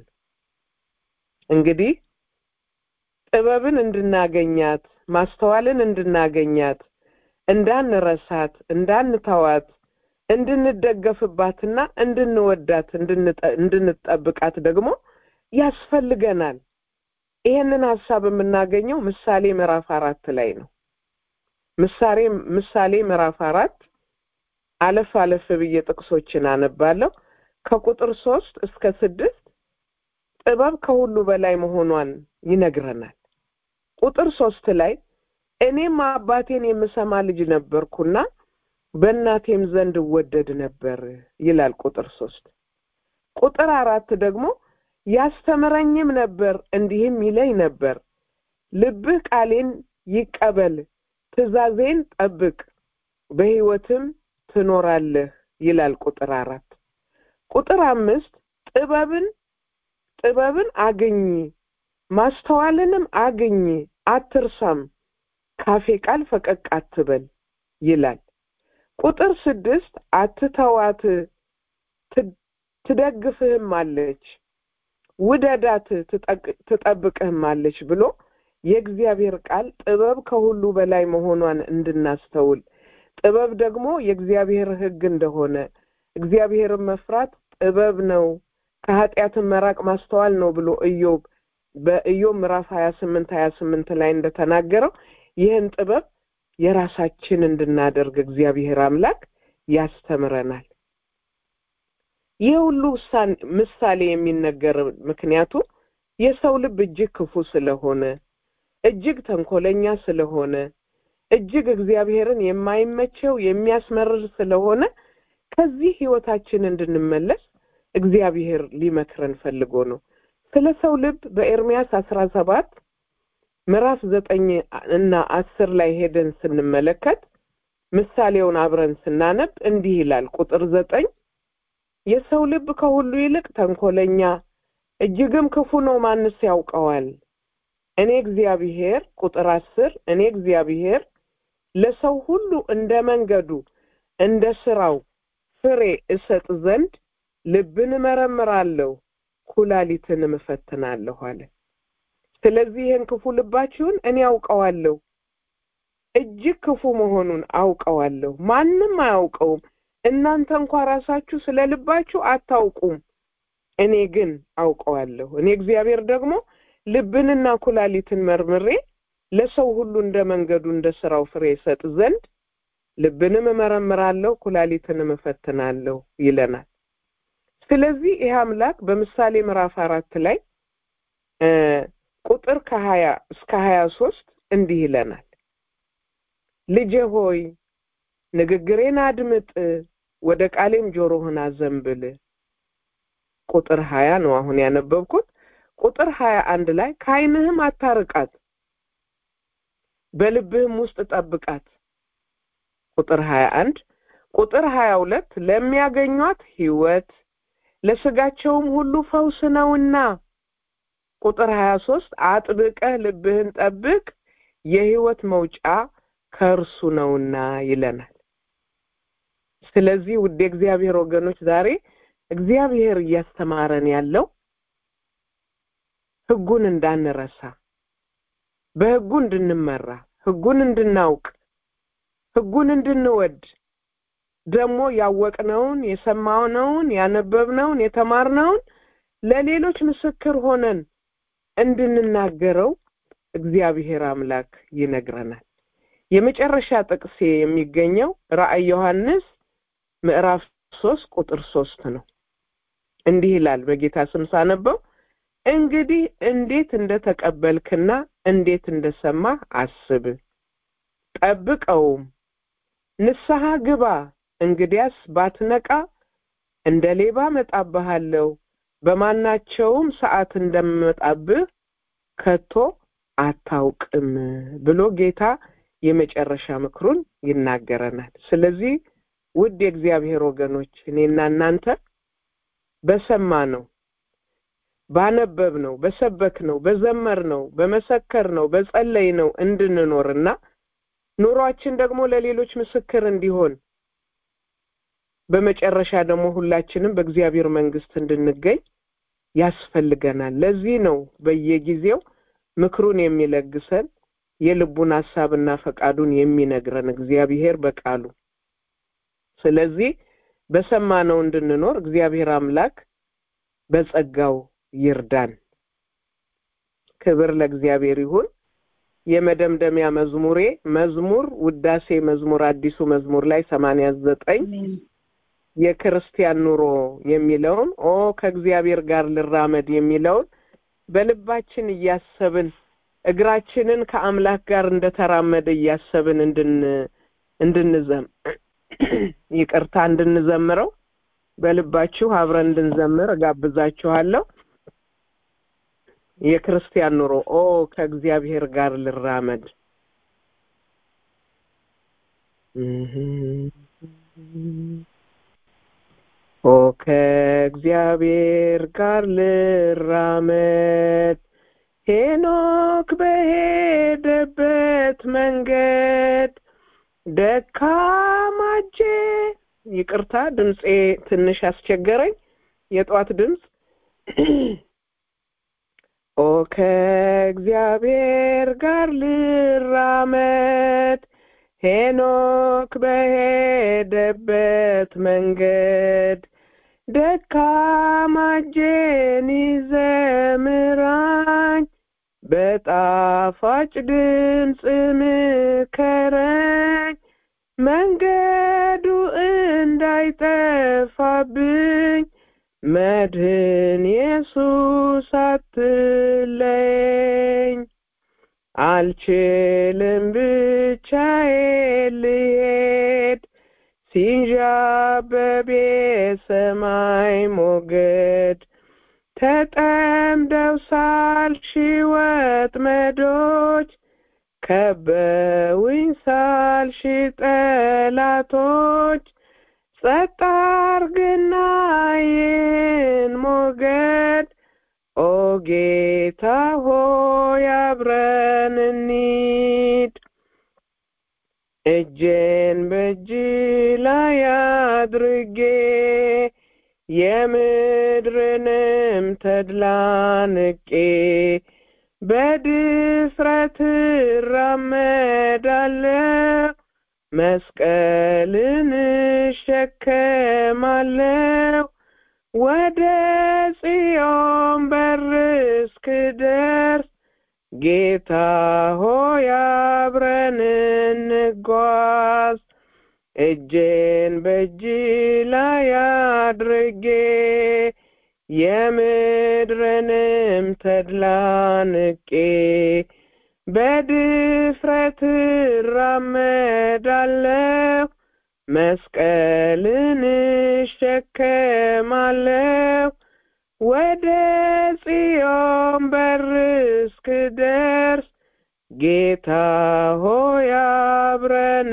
እንግዲህ ጥበብን እንድናገኛት ማስተዋልን እንድናገኛት እንዳንረሳት እንዳንተዋት እንድንደገፍባትና እንድንወዳት እንድንጠብቃት ደግሞ ያስፈልገናል። ይሄንን ሀሳብ የምናገኘው ምሳሌ ምዕራፍ አራት ላይ ነው። ምሳሌ ምሳሌ ምዕራፍ አራት አለፍ አለፍ ብዬ ጥቅሶችን አነባለሁ። ከቁጥር ሶስት እስከ ስድስት ጥበብ ከሁሉ በላይ መሆኗን ይነግረናል። ቁጥር ሶስት ላይ እኔም አባቴን የምሰማ ልጅ ነበርኩና በእናቴም ዘንድ እወደድ ነበር ይላል ቁጥር ሶስት ቁጥር አራት ደግሞ ያስተምረኝም ነበር እንዲህም ይለኝ ነበር ልብህ ቃሌን ይቀበል ትእዛዜን ጠብቅ በሕይወትም ትኖራለህ ይላል ቁጥር አራት ቁጥር አምስት ጥበብን ጥበብን አግኝ ማስተዋልንም አግኝ አትርሳም ካፌ ቃል ፈቀቅ አትበል ይላል ቁጥር ስድስት አትተዋት ትደግፍህም አለች ውደዳት ትጠብቅህም አለች ብሎ የእግዚአብሔር ቃል ጥበብ ከሁሉ በላይ መሆኗን እንድናስተውል ጥበብ ደግሞ የእግዚአብሔር ሕግ እንደሆነ እግዚአብሔርን መፍራት ጥበብ ነው ከኃጢአትን መራቅ ማስተዋል ነው ብሎ ኢዮብ በኢዮብ ምዕራፍ ሀያ ስምንት ሀያ ስምንት ላይ እንደተናገረው ይህን ጥበብ የራሳችን እንድናደርግ እግዚአብሔር አምላክ ያስተምረናል። ይህ ሁሉ ምሳሌ የሚነገር ምክንያቱ የሰው ልብ እጅግ ክፉ ስለሆነ እጅግ ተንኮለኛ ስለሆነ እጅግ እግዚአብሔርን የማይመቸው የሚያስመርር ስለሆነ ከዚህ ህይወታችን እንድንመለስ እግዚአብሔር ሊመክረን ፈልጎ ነው። ስለ ሰው ልብ በኤርሚያስ አስራ ሰባት ምዕራፍ ዘጠኝ እና አስር ላይ ሄደን ስንመለከት ምሳሌውን አብረን ስናነብ እንዲህ ይላል። ቁጥር ዘጠኝ የሰው ልብ ከሁሉ ይልቅ ተንኮለኛ እጅግም ክፉ ነው፣ ማንስ ያውቀዋል? እኔ እግዚአብሔር ቁጥር አስር እኔ እግዚአብሔር ለሰው ሁሉ እንደ መንገዱ እንደ ስራው ፍሬ እሰጥ ዘንድ ልብን እመረምራለሁ ኩላሊትንም እፈትናለሁ አለ። ስለዚህ ይህን ክፉ ልባችሁን እኔ አውቀዋለሁ፣ እጅግ ክፉ መሆኑን አውቀዋለሁ። ማንም አያውቀውም። እናንተ እንኳ ራሳችሁ ስለ ልባችሁ አታውቁም፣ እኔ ግን አውቀዋለሁ። እኔ እግዚአብሔር ደግሞ ልብንና ኩላሊትን መርምሬ ለሰው ሁሉ እንደ መንገዱ እንደ ስራው ፍሬ እሰጥ ዘንድ ልብንም እመረምራለሁ ኩላሊትንም እፈትናለሁ ይለናል። ስለዚህ ይህ አምላክ በምሳሌ ምዕራፍ አራት ላይ ቁጥር ከሀያ እስከ ሀያ ሶስት እንዲህ ይለናል። ልጄ ሆይ ንግግሬን አድምጥ፣ ወደ ቃሌም ጆሮህን አዘንብል። ቁጥር ሀያ ነው አሁን ያነበብኩት። ቁጥር ሀያ አንድ ላይ ከዓይንህም አታርቃት፣ በልብህም ውስጥ ጠብቃት። ቁጥር ሀያ አንድ ቁጥር ሀያ ሁለት ለሚያገኟት ሕይወት ለስጋቸውም ሁሉ ፈውስ ነውና። ቁጥር ሀያ ሶስት አጥብቀህ ልብህን ጠብቅ የሕይወት መውጫ ከእርሱ ነውና ይለናል። ስለዚህ ውድ የእግዚአብሔር ወገኖች ዛሬ እግዚአብሔር እያስተማረን ያለው ሕጉን እንዳንረሳ፣ በሕጉ እንድንመራ፣ ሕጉን እንድናውቅ፣ ሕጉን እንድንወድ ደግሞ ያወቅነውን የሰማነውን ያነበብነውን የተማርነውን ለሌሎች ምስክር ሆነን እንድንናገረው እግዚአብሔር አምላክ ይነግረናል። የመጨረሻ ጥቅሴ የሚገኘው ራእይ ዮሐንስ ምዕራፍ ሶስት ቁጥር ሶስት ነው። እንዲህ ይላል በጌታ ስም ሳነበው እንግዲህ እንዴት እንደተቀበልክና እንዴት እንደሰማህ አስብ፣ ጠብቀውም፣ ንስሐ ግባ። እንግዲያስ ባትነቃ እንደ ሌባ እመጣብሃለሁ፣ በማናቸውም ሰዓት እንደምመጣብህ ከቶ አታውቅም ብሎ ጌታ የመጨረሻ ምክሩን ይናገረናል። ስለዚህ ውድ የእግዚአብሔር ወገኖች እኔና እናንተ በሰማ ነው ባነበብ ነው በሰበክ ነው በዘመር ነው በመሰከር ነው በጸለይ ነው እንድንኖርና ኑሯችን ደግሞ ለሌሎች ምስክር እንዲሆን በመጨረሻ ደግሞ ሁላችንም በእግዚአብሔር መንግስት እንድንገኝ ያስፈልገናል። ለዚህ ነው በየጊዜው ምክሩን የሚለግሰን የልቡን ሀሳብና ፈቃዱን የሚነግረን እግዚአብሔር በቃሉ። ስለዚህ በሰማነው እንድንኖር እግዚአብሔር አምላክ በጸጋው ይርዳን። ክብር ለእግዚአብሔር ይሁን። የመደምደሚያ መዝሙሬ መዝሙር ውዳሴ መዝሙር አዲሱ መዝሙር ላይ ሰማንያ ዘጠኝ የክርስቲያን ኑሮ የሚለውን ኦ ከእግዚአብሔር ጋር ልራመድ የሚለውን በልባችን እያሰብን እግራችንን ከአምላክ ጋር እንደተራመደ እያሰብን እንድን እንድንዘም ይቅርታ እንድንዘምረው በልባችሁ አብረን እንድንዘምር እጋብዛችኋለሁ። የክርስቲያን ኑሮ ኦ ከእግዚአብሔር ጋር ልራመድ ኦ ከእግዚአብሔር ጋር ልራመድ ሄኖክ በሄደበት መንገድ ደካማ እጄ ይቅርታ ድምፄ ትንሽ አስቸገረኝ የጧት ድምፅ ኦ ከእግዚአብሔር ጋር ልራመድ ሄኖክ በሄደበት መንገድ ደካማ እጄን ይዘምራኝ በጣፋጭ ድምፅ ምከረኝ መንገዱ እንዳይጠፋብኝ መድህን ኢየሱስ አትለኝ አልችልም ብቻዬን ልሄድ ሲንዣበብ የሰማይ ሞገድ ተጠምደው ሳልሽ ወጥመዶች ከበውኝ ሳልሽ ጠላቶች ጸጥ አርግና ይህን ሞገድ ኦ ጌታ ሆይ አብረን እንሂድ እጄን በእጅ ላይ አድርጌ የምድርንም ተድላ ንቄ በድፍረት እራመዳለሁ መስቀልን እሸከማለሁ ወደ ጽዮን በር እስክደርስ ጌታ ሆይ አብረን እንጓዝ እጄን በእጅ ላይ አድርጌ የምድርንም ተድላ ንቄ በድፍረት እራመዳለሁ መስቀልን እሸከማለሁ ወደ ጽዮን በር እስክደርስ ጌታ ሆይ አብረን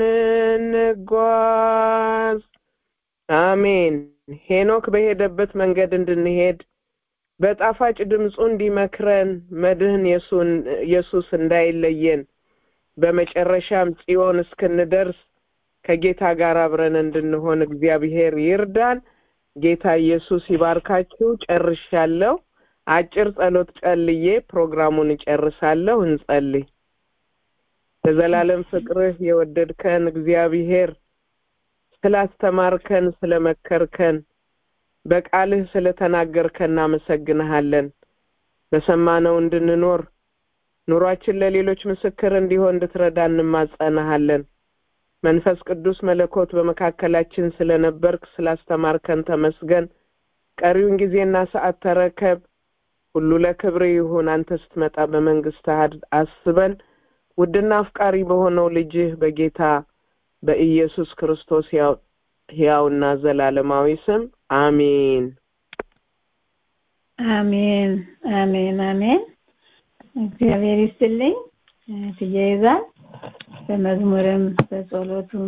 እንጓዝ አሜን ሄኖክ በሄደበት መንገድ እንድንሄድ በጣፋጭ ድምፁ እንዲመክረን መድህን ኢየሱስ እንዳይለየን በመጨረሻም ጽዮን እስክንደርስ ከጌታ ጋር አብረን እንድንሆን እግዚአብሔር ይርዳን ጌታ ኢየሱስ ይባርካችሁ ጨርሻለሁ አጭር ጸሎት ጸልዬ ፕሮግራሙን እጨርሳለሁ እንጸልይ በዘላለም ፍቅርህ የወደድከን እግዚአብሔር ስላስተማርከን ስለመከርከን በቃልህ ስለተናገርከን እናመሰግንሃለን በሰማነው እንድንኖር ኑሯችን ለሌሎች ምስክር እንዲሆን እንድትረዳ እንማጸናሃለን መንፈስ ቅዱስ መለኮት በመካከላችን ስለነበርክ ስላስተማርከን ተመስገን ቀሪውን ጊዜና ሰዓት ተረከብ ሁሉ ለክብር ይሁን አንተ ስትመጣ በመንግስት አስበን ውድና አፍቃሪ በሆነው ልጅህ በጌታ በኢየሱስ ክርስቶስ ሕያውና ዘላለማዊ ስም አሜን አሜን አሜን አሜን እግዚአብሔር ይስጥልኝ ትያይዛል በመዝሙርም በጸሎቱም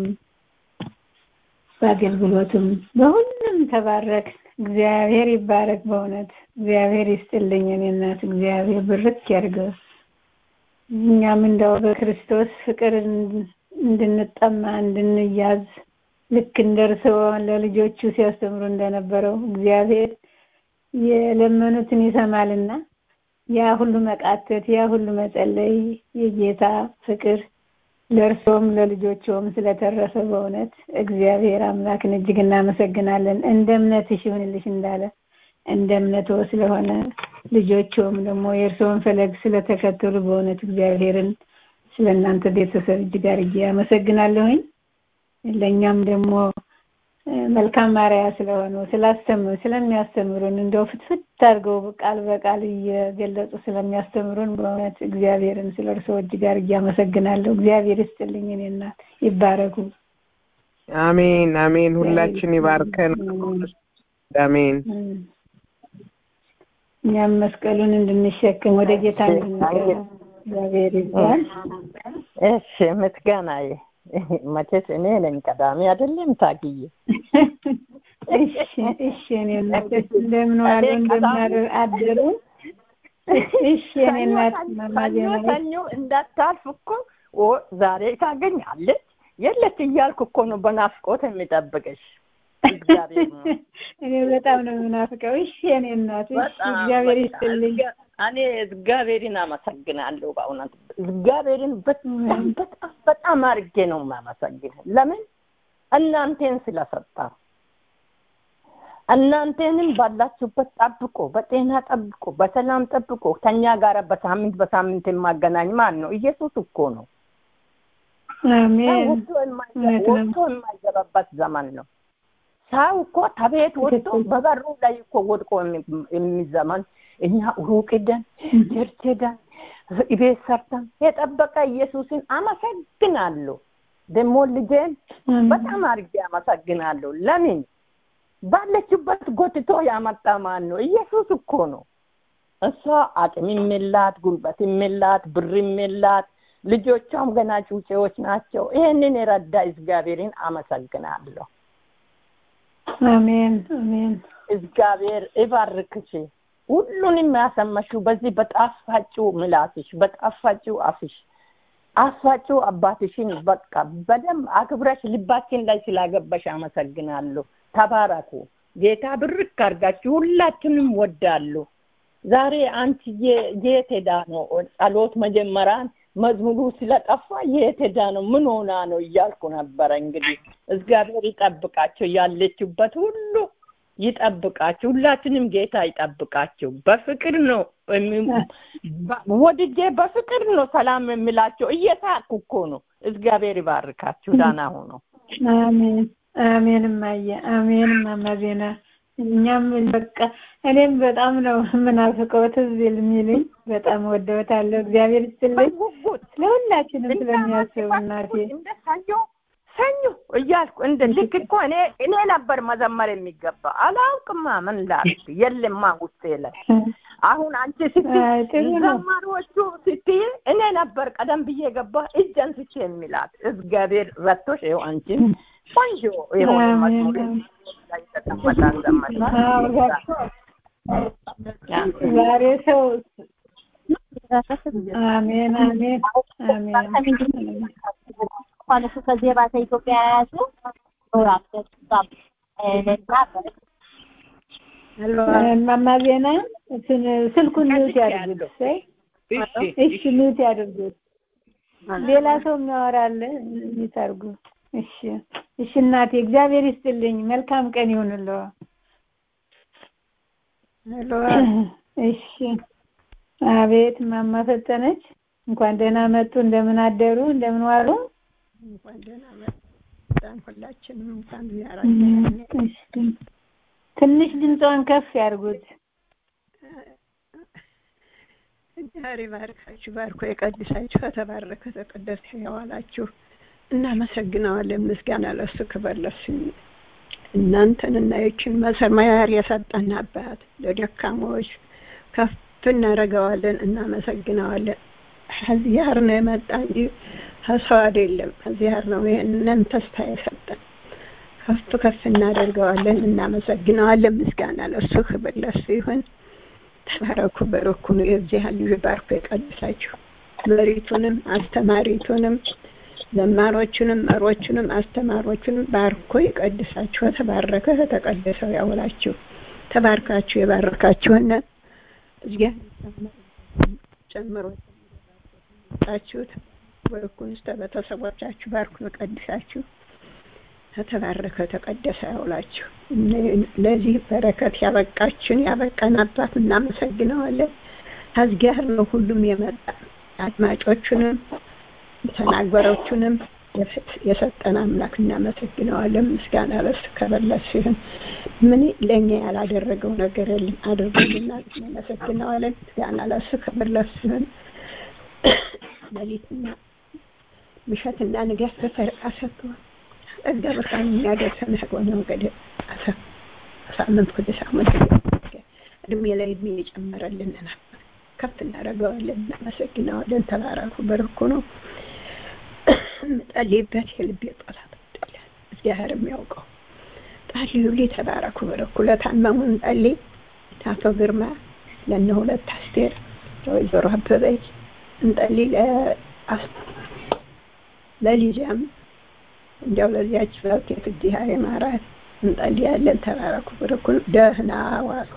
በአገልግሎቱም በሁሉም ተባረክ እግዚአብሔር ይባረክ በእውነት እግዚአብሔር ይስጥልኝ እኔ እናት እግዚአብሔር ብርክ ያድርገው እኛም እንደው በክርስቶስ ፍቅር እንድንጠማ እንድንያዝ ልክ እንደርሰው ለልጆቹ ሲያስተምሩ እንደነበረው እግዚአብሔር የለመኑትን ይሰማልና ያ ሁሉ መቃተት ያ ሁሉ መጸለይ የጌታ ፍቅር ለእርሶም ለልጆቹም ስለተረፈ በእውነት እግዚአብሔር አምላክን እጅግ እናመሰግናለን እንደ እምነትሽ ይሁንልሽ እንዳለ እንደ እምነቶ ስለሆነ ልጆቹም ደግሞ የእርስዎን ፈለግ ስለተከተሉ በእውነት እግዚአብሔርን ስለ እናንተ ቤተሰብ እጅግ አድርጌ አመሰግናለሁኝ ለእኛም ደግሞ መልካም ማርያ ስለሆኑ ስላስተምሩ ስለሚያስተምሩን እንደው ፍትፍት አድርገው ቃል በቃል እየገለጹ ስለሚያስተምሩን በእውነት እግዚአብሔርን ስለ እርስዎ እጅግ አድርጌ አመሰግናለሁ እግዚአብሔር ይስጥልኝ እኔ እናት ይባረኩ አሜን አሜን ሁላችን ይባርከን አሜን እኛም መስቀሉን እንድንሸክም ወደ ጌታ እንድንቀራ እግዚአብሔር ይባል እሺ ምስጋናዬ መቼስ እኔ ነኝ ቀዳሚ አይደለም ታግዬ እሺ እሺ እኔ እንደምን ዋሉ እንደምን አደሩ እሺ እኔ እናት ሰኞ እንዳታልፍ እኮ ዛሬ ታገኛለች የለች እያልኩ እኮ ነው በናፍቆት የሚጠብቅሽ እኔ በጣም ነው የምናፍቀው እሺ እኔ እናት እሺ እግዚአብሔር ይስጥልኝ እኔ እግዚአብሔርን አመሰግናለሁ በእውነት እግዚአብሔርን በጣም በጣም በጣም አድርጌ ነው የማመሰግነው ለምን እናንተን ስለሰጣ እናንተንም ባላችሁበት ጠብቆ በጤና ጠብቆ በሰላም ጠብቆ ከኛ ጋር በሳምንት በሳምንት የማገናኝ ማን ነው ኢየሱስ እኮ ነው አሜን ወጥቶ የማይገባበት ዘመን ነው ሰው እኮ ከቤት ወጥቶ በበሩ ላይ እኮ ወድቆ የሚዘመን እኛ ሩቅ ሄደን ቸርች ሄደን ቤት ሰርተን የጠበቀ ኢየሱስን አመሰግናለሁ ደግሞ ልጄን በጣም አድርጌ አመሰግናለሁ ለምን ባለችበት ጎትቶ ያመጣ ማን ነው? ኢየሱስ እኮ ነው። እሷ አቅም የላት ጉልበት የላት ብር የላት ልጆቿም ገና ጩጬዎች ናቸው። ይሄንን የረዳ እግዚአብሔርን አመሰግናለሁ። አሜን አሜን። እግዚአብሔር ይባርክሽ። ሁሉንም ያሰማሽው በዚህ በጣፋጭው ምላስሽ፣ በጣፋጭው አፍሽ አፋጭው አባትሽን በቃ በደንብ አክብረሽ ልባችን ላይ ስላገባሽ አመሰግናለሁ። ተባረኩ። ጌታ ብርክ አድርጋችሁ ሁላችንም ወዳለሁ። ዛሬ አንቺ የት ሄዳ ነው ጸሎት መጀመሪያን መዝሙሩ ስለጠፋ የት ሄዳ ነው ምን ሆና ነው እያልኩ ነበረ። እንግዲህ እግዚአብሔር ይጠብቃቸው፣ ያለችበት ሁሉ ይጠብቃችሁ። ሁላችንም ጌታ ይጠብቃችሁ። በፍቅር ነው ወድጄ በፍቅር ነው ሰላም የሚላቸው። እየሳቅኩ እኮ ነው። እግዚአብሔር ይባርካችሁ። ዳና ሆኖ አሜን አሜን። እማዬ አሜን። እማማ ዜና እኛም በቃ እኔም በጣም ነው የምናፍቀው ትዝ የሚልኝ በጣም ወደውታለሁ። እግዚአብሔር ይስጥልኝ ለሁላችንም ስለሚያስብ እናቴ እንደ ሰኞ ሰኞ እያልኩ እንደ ልክ እኮ እኔ እኔ ነበር መዘመር የሚገባ አላውቅማ ምን ላድርግ የለማ ውስጤ ላይ አሁን አንቺ ስትይ ዘማሪዎቹ ስትይ እኔ ነበር ቀደም ብዬ ገባ እጅ አንስቼ የሚላት እግዚአብሔር ረቶሽ ይኸው አንቺን ቆንጆ የሆነ መዝሙር ላይ ተቀመጣን ዛሬ ሰው አሜን አሜን አሜን እሱ ከዚህ የባሰ ኢትዮጵያ የያዙ እማማ ዜና ስልኩን ሚውት ያድርጉት። እሺ ሚውት ያድርጉት። ሌላ ሰው የሚያወራለ ሚውት አድርጉ። እሺ እሺ እናቴ እግዚአብሔር ይስጥልኝ። መልካም ቀን ይሁንልዎ። እሺ አቤት እማማ ፈጠነች እንኳን ደህና መጡ። እንደምን አደሩ? እንደምን ዋሉ? እንኳን ደህና መጣን። ሁላችንም እንኳን ዚያራችን ትንሽ ድምጿን ከፍ ያድርጉት። ዛሬ ባርካችሁ ባርኮ የቀድሳችሁ ከተባረከ ተቀደሰ ያዋላችሁ እናመሰግነዋለን። ምስጋና ለሱ ክብር ለሱ እናንተን እና ይችን መሰማያር የሰጠን አባት ለደካሞች ከፍ እናደርገዋለን፣ እናመሰግነዋለን። ከዚያር ነው የመጣ እንጂ ከሰው አይደለም። ከዚያር ነው ይህንን ተስፋ የሰጠን። ከፍ ከፍ እናደርገዋለን፣ እናመሰግነዋለን። ምስጋና ለሱ ክብር ለሱ ይሁን። ተባረኩ፣ በረኩ ነው የዚህ ልጅ ባርኮ የቀድሳችሁ መሪቱንም አስተማሪቱንም ዘማሮቹንም መሮቹንም አስተማሮቹንም ባርኮ ይቀድሳችሁ። ተባረከ ተቀደሰው ያውላችሁ። ተባርካችሁ የባረካችሁን እግዚአብሔር ጨምሮ ጣችሁት በርኩን እስከ ቤተሰቦቻችሁ ባርኩ ይቀድሳችሁ። ተባረከ ተቀደሰ ያውላችሁ። ለዚህ በረከት ያበቃችን ያበቃን አባት እናመሰግነዋለን። ከእግዚአብሔር ነው ሁሉም የመጣ አድማጮቹንም ተናገሮቹንም የሰጠን አምላክ እናመሰግነዋለን። ምስጋና ለሱ ክብር ለሱ ይሁን። ምን ለእኛ ያላደረገው ነገር የለም፣ አድርጎልናል። እናመሰግነዋለን። ምስጋና ለሱ ክብር ለሱ ይሁን። ሌሊትና ምሸትና ንጋት በፈረቃ ሰጥቶ ጸጋ ብርሃን የሚያደርሰን ሆነ ወገደ ሳምንት ወደ ሳምንት እድሜ ላይ እድሜ የጨመረልን ነበር። ከፍ እናደርገዋለን፣ እናመሰግነዋለን። ተባረኩ፣ በረኩ ነው የምጸልይበት የልቤ ጸሎት አይደለም፣ እግዚአብሔር የሚያውቀው ጸልዩልኝ። ተባረኩ፣ በረኩ። ለታመሙ እንጸልይ። ለአቶ ግርማ፣ ለእነ ሁለት አስቴር፣ ለወይዘሮ አበበች እንጸልይ። ለሊዛም እንዲያው ለዚያች ባልቴት እግዚአብሔር ይማራት እንጸልያለን። ተባረኩ፣ በረኩ። ደህና ዋሉ።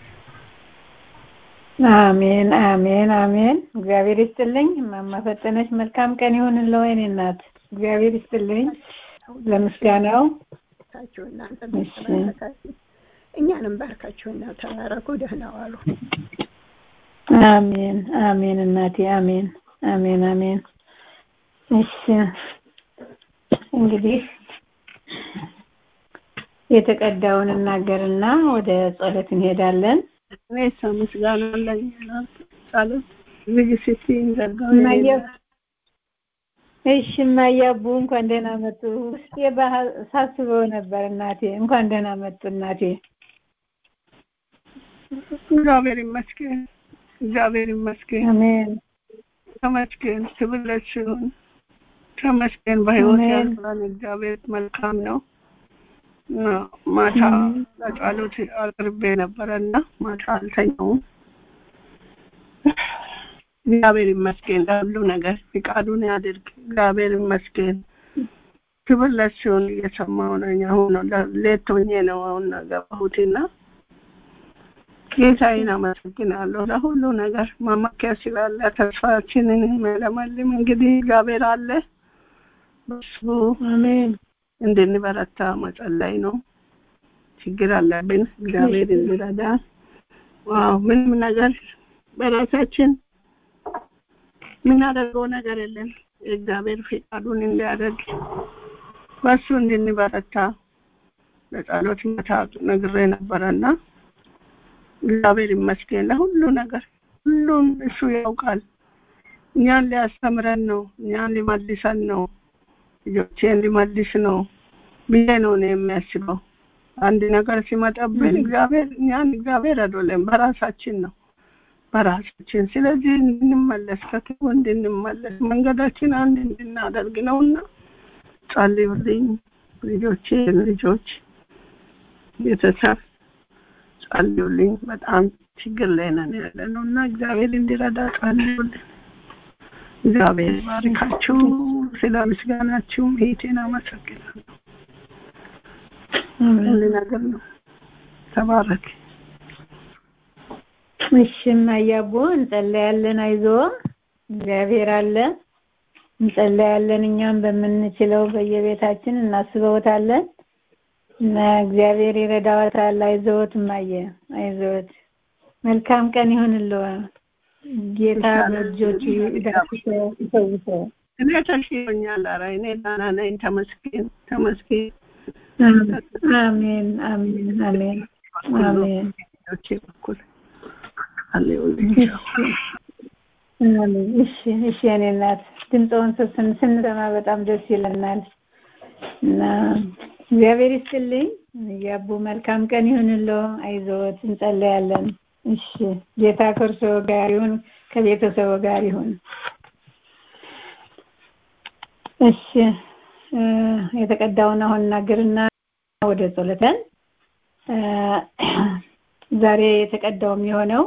አሜን አሜን አሜን። እግዚአብሔር ይስጥልኝ። እማማ ፈጠነች መልካም ቀን ይሁንልዎ የእኔ እናት። እግዚአብሔር ይስጥልኝ ለምስጋናው። ባርካችሁ እናንተ ተባረካችሁ፣ እኛንም ባርካችሁና ተባረኩ። ደህና ዋሉ። አሜን አሜን እናቴ አሜን አሜን አሜን። እሺ እንግዲህ የተቀዳውን እናገርና ወደ ጸሎት እንሄዳለን። እኔ ምስጋና ለኛ ጸሎት ዝግ ስትይ ዘጋው እሺ እማያቡ እንኳን ደህና መጡ። ውስጤ ባህ- ሳስበው ነበር እናቴ። እንኳን ደህና መጡ እናቴ። እግዚአብሔር ይመስገን፣ እግዚአብሔር ይመስገን፣ አሜን ተመስገን። ክብር ለእሱ ይሁን። ተመስገን። በህይወት አሜን። ያለን እግዚአብሔር መልካም ነው። አ፣ ማታ ለጸሎት አቅርቤ ነበረና ማታ አልተኛውም። እግዚአብሔር ይመስገን ለሁሉ ነገር ፍቃዱን ያድርግ። እግዚአብሔር ይመስገን። ክብር ለእሱ ይሁን። እየሰማሁ ነኝ። አሁን ነው ለ- ሌት ሆኜ ነው አሁን ገባሁትና ጌታዬን አመሰግናለሁ ለሁሉ ነገር መመኪያ ስላለ ተስፋችንን የሚያለመልም እንግዲህ እግዚአብሔር አለ። በሱ አሜን እንድንበረታ መጸለይ ነው። ችግር አለብን፣ እግዚአብሔር እንዲረዳ። ዋው ምንም ነገር በራሳችን የምናደርገው ነገር የለም። እግዚአብሔር ፍቃዱን እንዲያደርግ በሱ እንድንበረታ ለጸሎት መታ ነግሬ ነበረና እግዚአብሔር ይመስገን ለሁሉ ነገር ሁሉን እሱ ያውቃል። እኛን ሊያስተምረን ነው፣ እኛን ሊመልሰን ነው፣ ልጆቼን ሊመልስ ነው ብዬ ነው እኔ የሚያስበው። አንድ ነገር ሲመጣብን እግዚአብሔር እኛን እግዚአብሔር አይደለም በራሳችን ነው በራሳችን። ስለዚህ እንድንመለስ ከክፉ እንድንመለስ መንገዳችን አንድ እንድናደርግ ነውና ጸልዩልኝ ልጆቼ ልጆች ቤተሰብ ጸልዩልኝ። በጣም ችግር ላይ ነን ያለ ነው እና እግዚአብሔር እንዲረዳ ጸልዩልኝ። እግዚአብሔር ባርካችሁ። ስለ ምስጋናችሁም ሄቴን አመሰግናለሁ። ሁሉ ነገር ነው። ተባረክ። እሺ እማያቡ እንጸለያለን። አይዞ እግዚአብሔር አለ። እንጸለያለን። እኛም በምንችለው በየቤታችን እናስበውታለን እና እግዚአብሔር ይረዳዋታል። አይዞት እማየ፣ አይዞት። መልካም ቀን ይሁንልዎ። ጌታ በእጆቹ ዳስሶ ይፈውሰው። እኔ ተሽሎኛል። ኧረ እኔ ደህና ነኝ። ተመስገን ተመስገን። አሜን አሜን አሜን አሜን። ልጆቼ በኩል አለሁልኝ። አሜን። እሺ እሺ፣ የኔ እናት ድምፅዎን ስን- ስንሰማ በጣም ደስ ይለናል እና እግዚአብሔር ይስጥልኝ። ያቡ መልካም ቀን ይሁንልዎ። አይዞት፣ እንጸለያለን። እሺ፣ ጌታ ከእርስዎ ጋር ይሁን፣ ከቤተሰቡ ጋር ይሁን። እሺ እ፣ የተቀዳውን አሁን እናገርና ወደ ጸሎተን እ፣ ዛሬ የተቀዳው የሚሆነው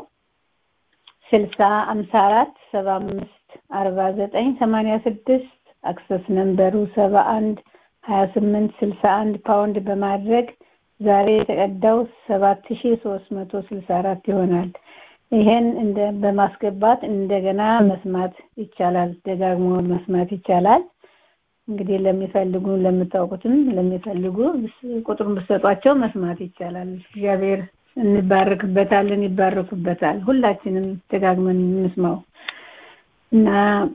ስልሳ አምሳ አራት ሰባ አምስት አርባ ዘጠኝ ሰማንያ ስድስት አክሰስ ነንበሩ ሰባ አንድ ሀያ ስምንት ስልሳ አንድ ፓውንድ በማድረግ ዛሬ የተቀዳው ሰባት ሺ ሶስት መቶ ስልሳ አራት ይሆናል። ይሄን እንደ በማስገባት እንደገና መስማት ይቻላል። ደጋግሞ መስማት ይቻላል። እንግዲህ ለሚፈልጉ ለምታውቁትም ለሚፈልጉ ብስ- ቁጥሩን ብሰጧቸው መስማት ይቻላል። እግዚአብሔር እንባረክበታለን፣ ይባረኩበታል። ሁላችንም ደጋግመን እንስማው እና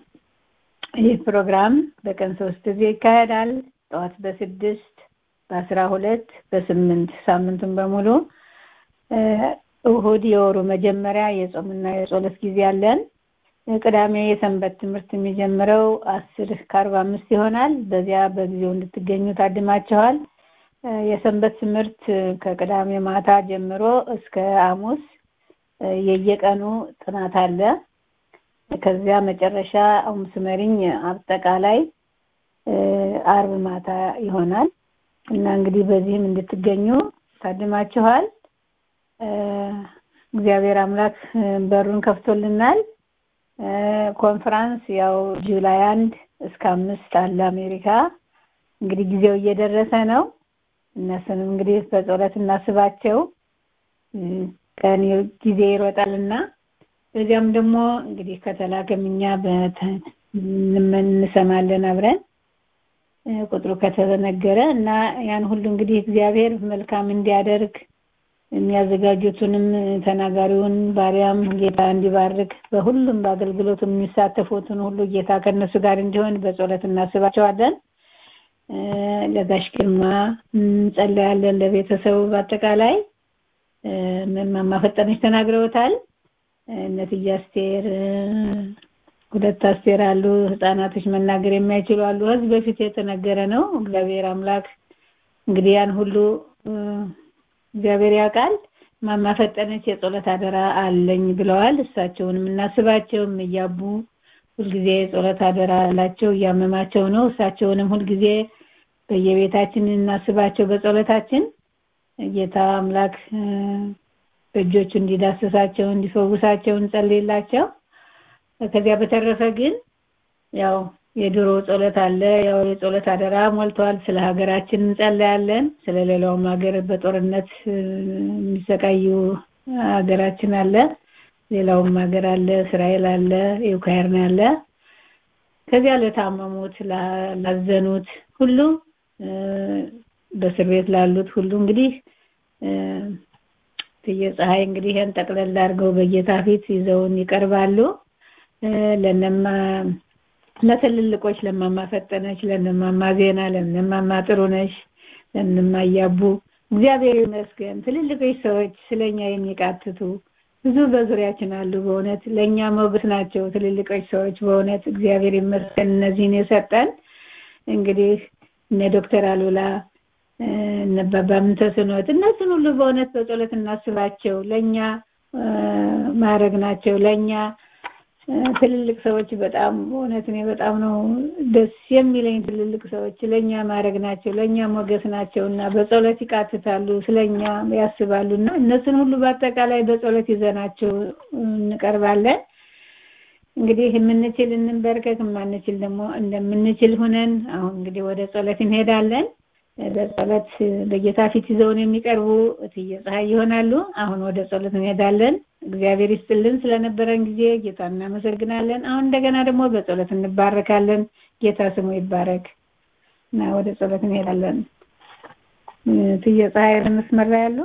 ይህ ፕሮግራም በቀን ሶስት ጊዜ ይካሄዳል። ጠዋት በስድስት በአስራ ሁለት በስምንት ሳምንቱን በሙሉ እ፣ እሁድ የወሩ መጀመሪያ የጾምና የጸሎት ጊዜ አለን። ቅዳሜ የሰንበት ትምህርት የሚጀምረው አስር ከአርባ አምስት ይሆናል። በዚያ በጊዜው እንድትገኙ ታድማችኋል። እ፣ የሰንበት ትምህርት ከቅዳሜ ማታ ጀምሮ እስከ ሐሙስ እ፣ የየቀኑ ጥናት አለ። ከዚያ መጨረሻ ሐሙስ መሪኝ አጠቃላይ እ፣ አርብ ማታ ይሆናል እና እንግዲህ በዚህም እንድትገኙ ታድማችኋል። እ፣ እግዚአብሔር አምላክ እ፣ በሩን ከፍቶልናል። እ፣ ኮንፈራንስ ያው ጁላይ አንድ እስከ አምስት አለ አሜሪካ። እንግዲህ ጊዜው እየደረሰ ነው። እነሱንም እንግዲህ በጸሎት እናስባቸው። እ፣ ቀን ጊዜ ይሮጣልና በዚያም ደግሞ እንግዲህ ከተላከም እኛ በተ- እንሰማለን አብረን እ፣ ቁጥሩ ከተነገረ እና ያን ሁሉ እንግዲህ እግዚአብሔር መልካም እንዲያደርግ የሚያዘጋጁትንም ተናጋሪውን ባሪያም ጌታ እንዲባርክ በሁሉም በአገልግሎቱ የሚሳተፉትን ሁሉ ጌታ ከእነሱ ጋር እንዲሆን በጸሎት እናስባቸዋለን። እ፣ ለጋሽ ግርማ እንጸለያለን። ለቤተሰቡ በአጠቃላይ እ፣ እማማ ፈጠነች ተናግረውታል። እነትዬ አስቴር እ፣ ሁለት አስቴር አሉ ህፃናቶች መናገር የማይችሉ አሉ ህዝብ በፊት የተነገረ ነው እግዚአብሔር አምላክ እንግዲህ ያን ሁሉ እግዚአብሔር ያውቃል ማማ ፈጠነች የጸሎት አደራ አለኝ ብለዋል እሳቸውንም እናስባቸውም እያቡ ሁልጊዜ የጸሎት አደራ አላቸው እያመማቸው ነው እሳቸውንም ሁልጊዜ በየቤታችን እናስባቸው በጸሎታችን ጌታ አምላክ በእጆቹ እንዲዳስሳቸው እንዲፈውሳቸው እንጸልይላቸው ከዚያ በተረፈ ግን ያው የድሮ ጸሎት አለ ያው የጸሎት አደራ ሞልቷል ስለ ሀገራችን እንጸልያለን ስለ ሌላውም ሀገር በጦርነት የሚሰቃዩ ሀገራችን አለ ሌላውም ሀገር አለ እስራኤል አለ ዩክራይን አለ ከዚያ ለታመሙት ላዘኑት ሁሉ በእስር ቤት ላሉት ሁሉ እንግዲህ የፀሐይ እንግዲህ ይሄን ጠቅለል አድርገው በጌታ ፊት ይዘውን ይቀርባሉ ለነማ ለትልልቆች ለማማ ፈጠነች ለነማማ ዜና ለነማማ ጥሩነሽ ለነማ እያቡ እግዚአብሔር ይመስገን ትልልቆች ሰዎች ስለኛ የሚቃትቱ ብዙ በዙሪያችን አሉ በእውነት ለኛ ሞገስ ናቸው ትልልቆች ሰዎች በእውነት እግዚአብሔር ይመስገን እነዚህን የሰጠን እንግዲህ እነ ዶክተር አሉላ እነ ባባም ተስኖት እነሱን ሁሉ በእውነት በጸሎት እናስባቸው ለኛ ማድረግ ናቸው ለኛ ትልልቅ ሰዎች በጣም እውነት እኔ በጣም ነው ደስ የሚለኝ ትልልቅ ሰዎች ለኛ ማድረግ ናቸው ለኛ ሞገስ ናቸው እና በጸሎት ይቃትታሉ ስለኛ ያስባሉ እና እነሱን ሁሉ በአጠቃላይ በጸሎት ይዘናቸው እንቀርባለን እንግዲህ የምንችል እንበርከክ የማንችል ደግሞ እንደምንችል ሆነን አሁን እንግዲህ ወደ ጸሎት እንሄዳለን በጸሎት በጌታ ፊት ይዘውን የሚቀርቡ እትዬ ፀሐይ ይሆናሉ አሁን ወደ ጸሎት እንሄዳለን እግዚአብሔር ይስጥልን ስለነበረን ጊዜ ጌታ እናመሰግናለን አሁን እንደገና ደግሞ በጸሎት እንባረካለን ጌታ ስሙ ይባረክ እና ወደ ጸሎት እንሄዳለን እትዬ ፀሐይ መስመራ ያሉ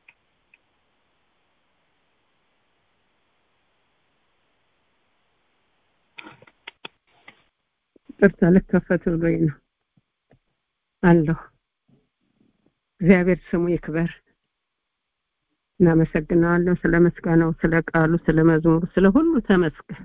ቅርታ ልከፈት ብሎኝ ነው አለሁ እግዚአብሔር ስሙ ይክበር እናመሰግናለን ስለ ምስጋናው ስለ ቃሉ ስለ መዝሙሩ ስለ ሁሉ ተመስገን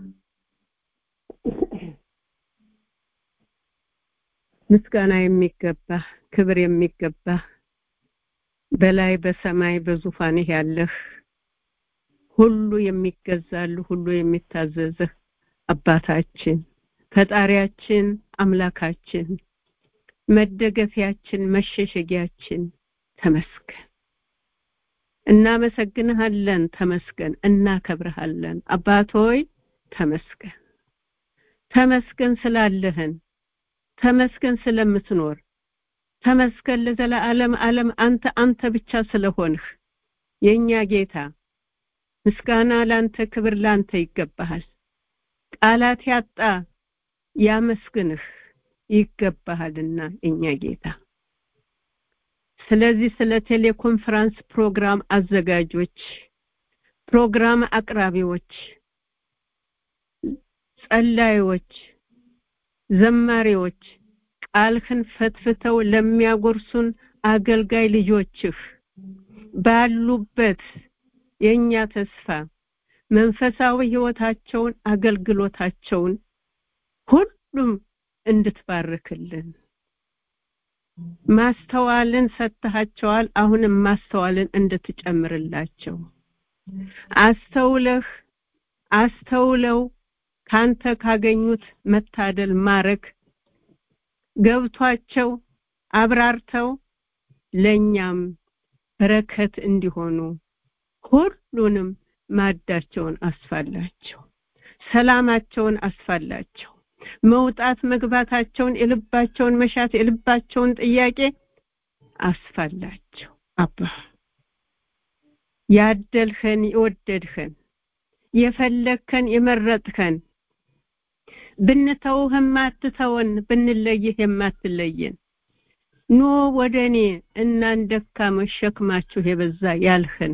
ምስጋና የሚገባ ክብር የሚገባ በላይ በሰማይ በዙፋንህ ያለህ ሁሉ የሚገዛሉ ሁሉ የሚታዘዝህ አባታችን ፈጣሪያችን አምላካችን መደገፊያችን መሸሸጊያችን ተመስገን እናመሰግንሃለን ተመስገን እናከብርሃለን አባቶይ ተመስገን ተመስገን ስላለህን ተመስገን ስለምትኖር ተመስገን ለዘላለም ዓለም አንተ አንተ ብቻ ስለሆንህ የኛ ጌታ ምስጋና ላንተ ክብር ላንተ ይገባሃል ቃላት ያጣ ያመስግንህ ይገባሃልና እኛ ጌታ ስለዚህ ስለ ቴሌኮንፈረንስ ፕሮግራም አዘጋጆች ፕሮግራም አቅራቢዎች ጸላዮች ዘማሪዎች ቃልህን ፈትፍተው ለሚያጎርሱን አገልጋይ ልጆችህ ባሉበት የኛ ተስፋ መንፈሳዊ ህይወታቸውን አገልግሎታቸውን ሁሉም እንድትባርክልን ማስተዋልን ሰጥተሃቸዋል አሁንም ማስተዋልን እንድትጨምርላቸው አስተውለህ አስተውለው ካንተ ካገኙት መታደል ማረግ ገብቷቸው አብራርተው ለኛም በረከት እንዲሆኑ ሁሉንም ማዳቸውን አስፋላቸው ሰላማቸውን አስፋላቸው መውጣት መግባታቸውን የልባቸውን መሻት የልባቸውን ጥያቄ አስፋላቸው አባ ያደልኸን የወደድኸን የፈለግከን የመረጥከን ብንተውህ የማትተወን ብንለይህ የማትለየን ኑ ወደ እኔ እናን ደካሞች ሸክማችሁ የበዛ ያልህን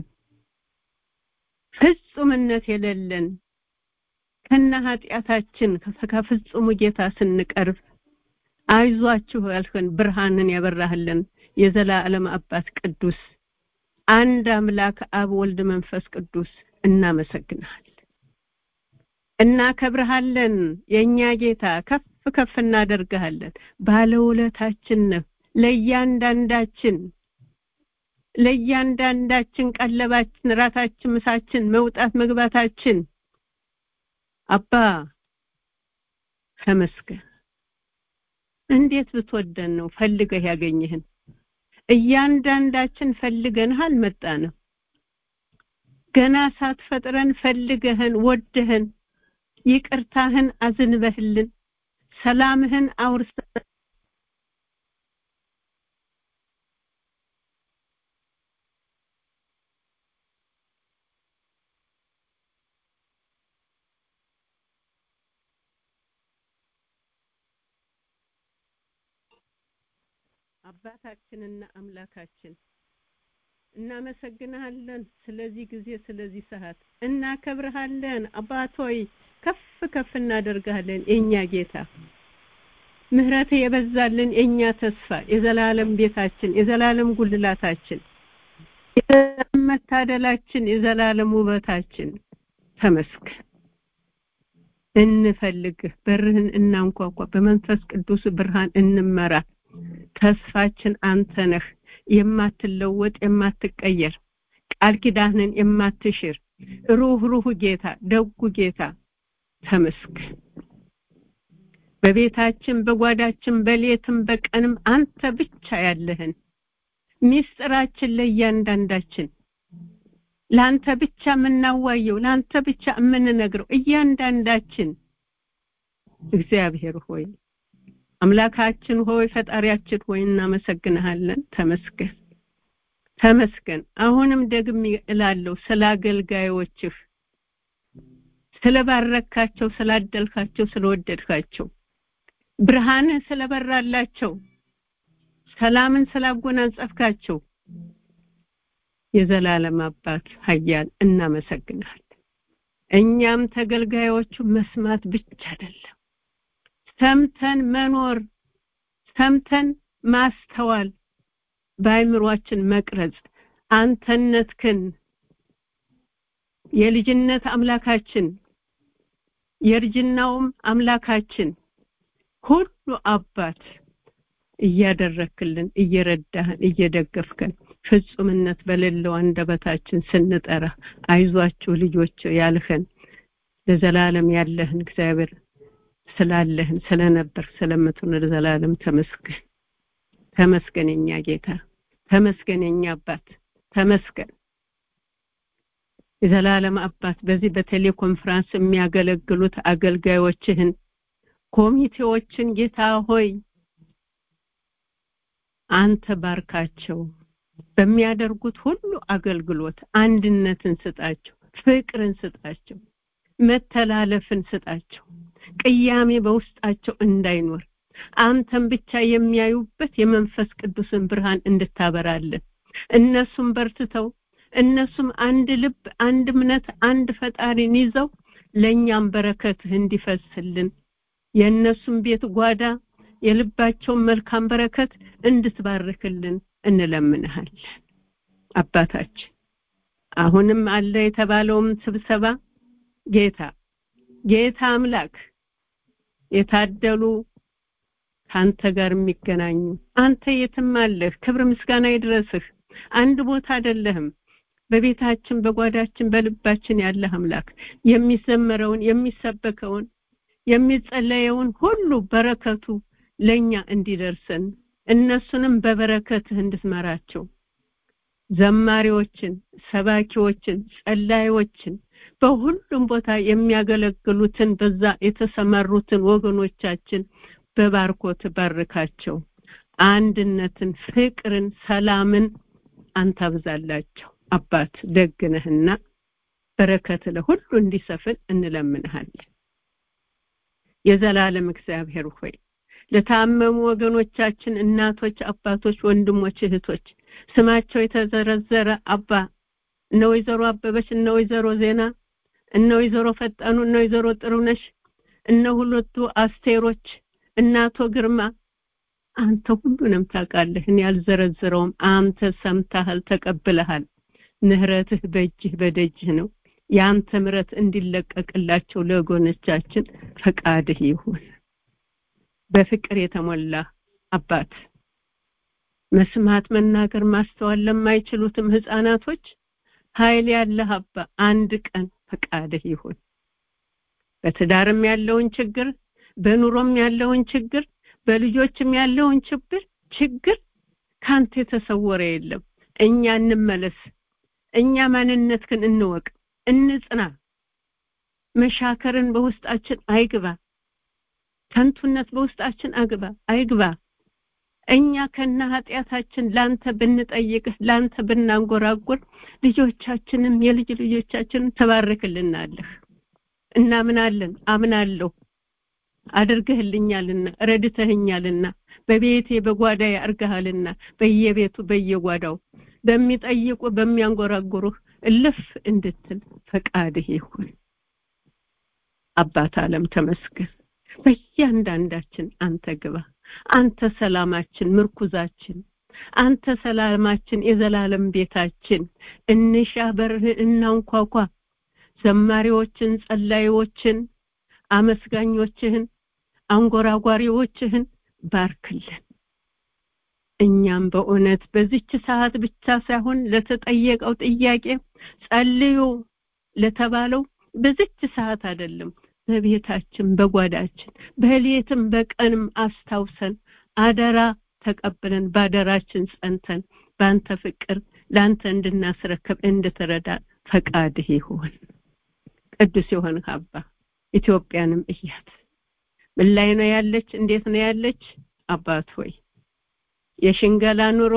ፍጹምነት የሌለን ከነ ኃጢአታችን ከፍጹሙ ጌታ ስንቀርብ አይዟችሁ ያልህን ብርሃንን ያበራህልን የዘላለም አባት ቅዱስ አንድ አምላክ አብ ወልድ መንፈስ ቅዱስ እናመሰግናለን እናከብርሃለን የእኛ ጌታ ከፍ ከፍ እናደርግሃለን ባለውለታችን ነህ ለእያንዳንዳችን ለእያንዳንዳችን ቀለባችን ራታችን ምሳችን መውጣት መግባታችን አባ ተመስገን እንዴት ብትወደን ነው ፈልገህ ያገኘህን እያንዳንዳችን ፈልገንህ አልመጣንም ገና ሳትፈጥረን ፈልገህን ወደህን ይቅርታህን አዝንበህልን ሰላምህን አውርሰን አባታችንና አምላካችን እናመሰግንሃለን ስለዚህ ጊዜ ስለዚህ ሰዓት እናከብርሃለን አባቶይ ከፍ ከፍ እናደርጋለን የኛ ጌታ ምህረት የበዛልን የኛ ተስፋ የዘላለም ቤታችን የዘላለም ጉልላታችን የዘላለም መታደላችን የዘላለም ውበታችን ተመስገን እንፈልግህ በርህን እናንኳኳ በመንፈስ ቅዱስ ብርሃን እንመራ ተስፋችን አንተ ነህ የማትለወጥ የማትቀየር ቃል ኪዳንን የማትሽር ሩህ ሩህ ጌታ ደጉ ጌታ ተመስገን በቤታችን በጓዳችን በሌትም በቀንም አንተ ብቻ ያለህን ሚስጥራችን ለእያንዳንዳችን ለአንተ ብቻ የምናዋየው ለአንተ ብቻ የምንነግረው እያንዳንዳችን እግዚአብሔር ሆይ አምላካችን ሆይ ፈጣሪያችን ሆይ እናመሰግንሃለን ተመስገን ተመስገን አሁንም ደግሜ እላለሁ ስለ አገልጋዮችህ ስለባረካቸው ስላደልካቸው ስለወደድካቸው ብርሃንህ ስለበራላቸው ሰላምን ስላጎናጸፍካቸው የዘላለም አባት ሀያል እናመሰግናለን እኛም ተገልጋዮቹ መስማት ብቻ አይደለም ሰምተን መኖር ሰምተን ማስተዋል በአይምሯችን መቅረጽ አንተነትክን የልጅነት አምላካችን የእርጅናውም አምላካችን ሁሉ አባት እያደረክልን እየረዳህን እየደገፍከን ፍጹምነት በሌለው አንደበታችን ስንጠራ አይዟችሁ ልጆች ያልህን ለዘላለም ያለህን እግዚአብሔር ስላለህን ስለነበር ስለምትኖር ዘላለም ተመስገን ተመስገን የኛ ጌታ ተመስገን የኛ አባት ተመስገን የዘላለም አባት በዚህ በቴሌኮንፈረንስ የሚያገለግሉት አገልጋዮችህን ኮሚቴዎችን ጌታ ሆይ አንተ ባርካቸው በሚያደርጉት ሁሉ አገልግሎት አንድነትን ስጣቸው ፍቅርን ስጣቸው መተላለፍን ስጣቸው ቅያሜ በውስጣቸው እንዳይኖር አንተን ብቻ የሚያዩበት የመንፈስ ቅዱስን ብርሃን እንድታበራለን እነሱም በርትተው እነሱም አንድ ልብ አንድ እምነት አንድ ፈጣሪን ይዘው ለእኛም በረከትህ እንዲፈስልን የእነሱም ቤት ጓዳ የልባቸውን መልካም በረከት እንድትባርክልን እንለምንሃለን አባታችን አሁንም አለ የተባለውም ስብሰባ ጌታ ጌታ አምላክ የታደሉ ከአንተ ጋር የሚገናኙ አንተ የትም አለህ ክብር ምስጋና ይድረስህ አንድ ቦታ አይደለህም በቤታችን በጓዳችን በልባችን ያለ አምላክ የሚዘመረውን የሚሰበከውን የሚጸለየውን ሁሉ በረከቱ ለኛ እንዲደርሰን እነሱንም በበረከትህ እንድትመራቸው ዘማሪዎችን ሰባኪዎችን ጸላዮችን በሁሉም ቦታ የሚያገለግሉትን በዛ የተሰማሩትን ወገኖቻችን በባርኮት ባርካቸው አንድነትን ፍቅርን ሰላምን አንተ አብዛላቸው አባት ደግነህና በረከት ለሁሉ እንዲሰፍን እንለምንሃለን የዘላለም እግዚአብሔር ሆይ ለታመሙ ወገኖቻችን እናቶች አባቶች ወንድሞች እህቶች ስማቸው የተዘረዘረ አባ እነ ወይዘሮ አበበች እነ ወይዘሮ ዜና እነ ወይዘሮ ፈጠኑ እነ ወይዘሮ ጥሩነሽ እነ ሁለቱ አስቴሮች እናቶ ግርማ አንተ ሁሉንም ታውቃለህ እኔ ያልዘረዝረውም አንተ ሰምተሃል ተቀብለሃል ምህረትህ በእጅህ በደጅህ ነው የአንተ ምረት እንዲለቀቅላቸው ለወገኖቻችን ፈቃድህ ይሁን። በፍቅር የተሞላ አባት መስማት፣ መናገር፣ ማስተዋል ለማይችሉትም ህፃናቶች ኃይል ያለህ አባ አንድ ቀን ፈቃድህ ይሁን። በትዳርም ያለውን ችግር፣ በኑሮም ያለውን ችግር፣ በልጆችም ያለውን ችግር ችግር ካንተ የተሰወረ የለም። እኛ እንመለስ። እኛ ማንነትህን እንወቅ፣ እንጽና። መሻከርን በውስጣችን አይግባ። ከንቱነት በውስጣችን አግባ አይግባ። እኛ ከነ ኃጢአታችን ላንተ ብንጠይቅህ ላንተ ብናንጎራጉር ልጆቻችንም የልጅ ልጆቻችንን ተባርክልናለህ። እናምናለን፣ አምናለሁ አድርገህልኛልና ረድተህኛልና በቤቴ በጓዳዬ አርገሃልና በየቤቱ በየጓዳው በሚጠይቁ በሚያንጎራጉሩህ እልፍ እንድትል ፈቃድህ ይሁን። አባት ዓለም ተመስገን። በእያንዳንዳችን አንተ ግባ። አንተ ሰላማችን፣ ምርኩዛችን፣ አንተ ሰላማችን፣ የዘላለም ቤታችን። እንሻ በርህን እናንኳኳ። ዘማሪዎችን፣ ጸላዮችን፣ አመስጋኞችህን፣ አንጎራጓሪዎችህን ባርክልን። እኛም በእውነት በዚች ሰዓት ብቻ ሳይሆን ለተጠየቀው ጥያቄ ጸልዩ ለተባለው በዚች ሰዓት አይደለም በቤታችን በጓዳችን በሌትም በቀንም አስታውሰን አደራ ተቀብለን ባደራችን ጸንተን በአንተ ፍቅር ለአንተ እንድናስረክብ እንድትረዳ ፈቃድህ ይሁን። ቅዱስ የሆንህ አባ ኢትዮጵያንም እያት ምን ላይ ነው ያለች? እንዴት ነው ያለች? አባት ሆይ የሽንገላ ኑሮ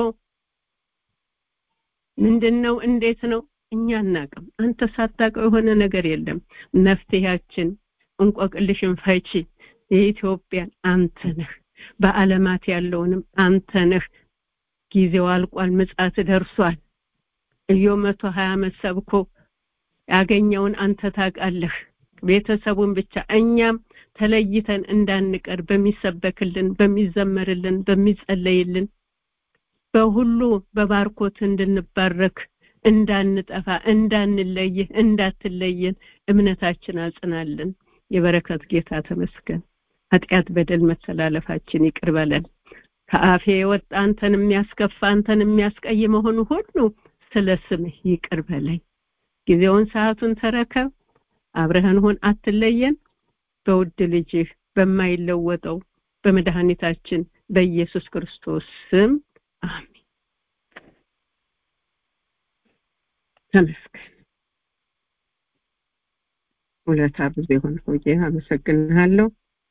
ምንድን ነው? እንዴት ነው? እኛ አናቅም። አንተ ሳታውቀው የሆነ ነገር የለም። መፍትሄያችን እንቆቅልሽን ፈቺ የኢትዮጵያን አንተ ነህ። በዓለማት ያለውንም አንተ ነህ። ጊዜው አልቋል፣ ምጻት ደርሷል። እዮ መቶ ሀያ ዓመት ሰብኮ ያገኘውን አንተ ታውቃለህ። ቤተሰቡን ብቻ እኛም ተለይተን እንዳንቀር በሚሰበክልን፣ በሚዘመርልን፣ በሚጸለይልን በሁሉ በባርኮት እንድንባረክ እንዳንጠፋ፣ እንዳንለይህ፣ እንዳትለየን እምነታችን አጽናልን። የበረከት ጌታ ተመስገን። ኃጢአት፣ በደል፣ መተላለፋችን ይቅር በለን። ከአፌ የወጣ አንተን የሚያስከፋ አንተን የሚያስቀይ መሆኑ ሁሉ ስለ ስምህ ይቅር በለኝ። ጊዜውን ሰዓቱን ተረከብ። አብረህን ሁን፣ አትለየን። በውድ ልጅህ በማይለወጠው በመድኃኒታችን በኢየሱስ ክርስቶስ ስም አሜን። ተመስገን። ውለታ ብዙ የሆነ ሆዬ አመሰግንሃለሁ።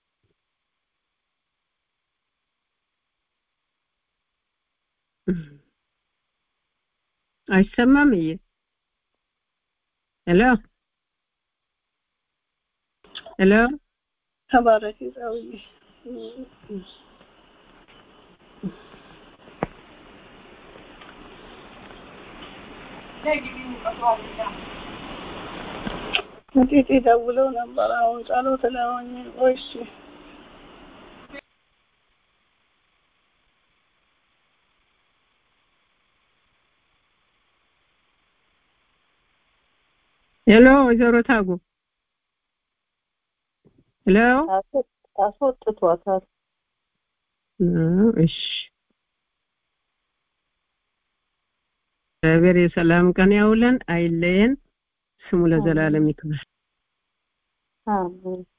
አይሰማም? እየ ሄሎ ሄሎ ተባረክ ጸውዬ ጥቂት ደውለው ነበር። አሁን ጸሎት ላይ ሆኜ ቆይ እሺ ሄሎ ወይዘሮ ታጉ ሄሎ አስወጥቷታል። እሺ እግዚአብሔር የሰላም ቀን ያውለን፣ አይለየን። ስሙ ለዘላለም ይክበር። አሜን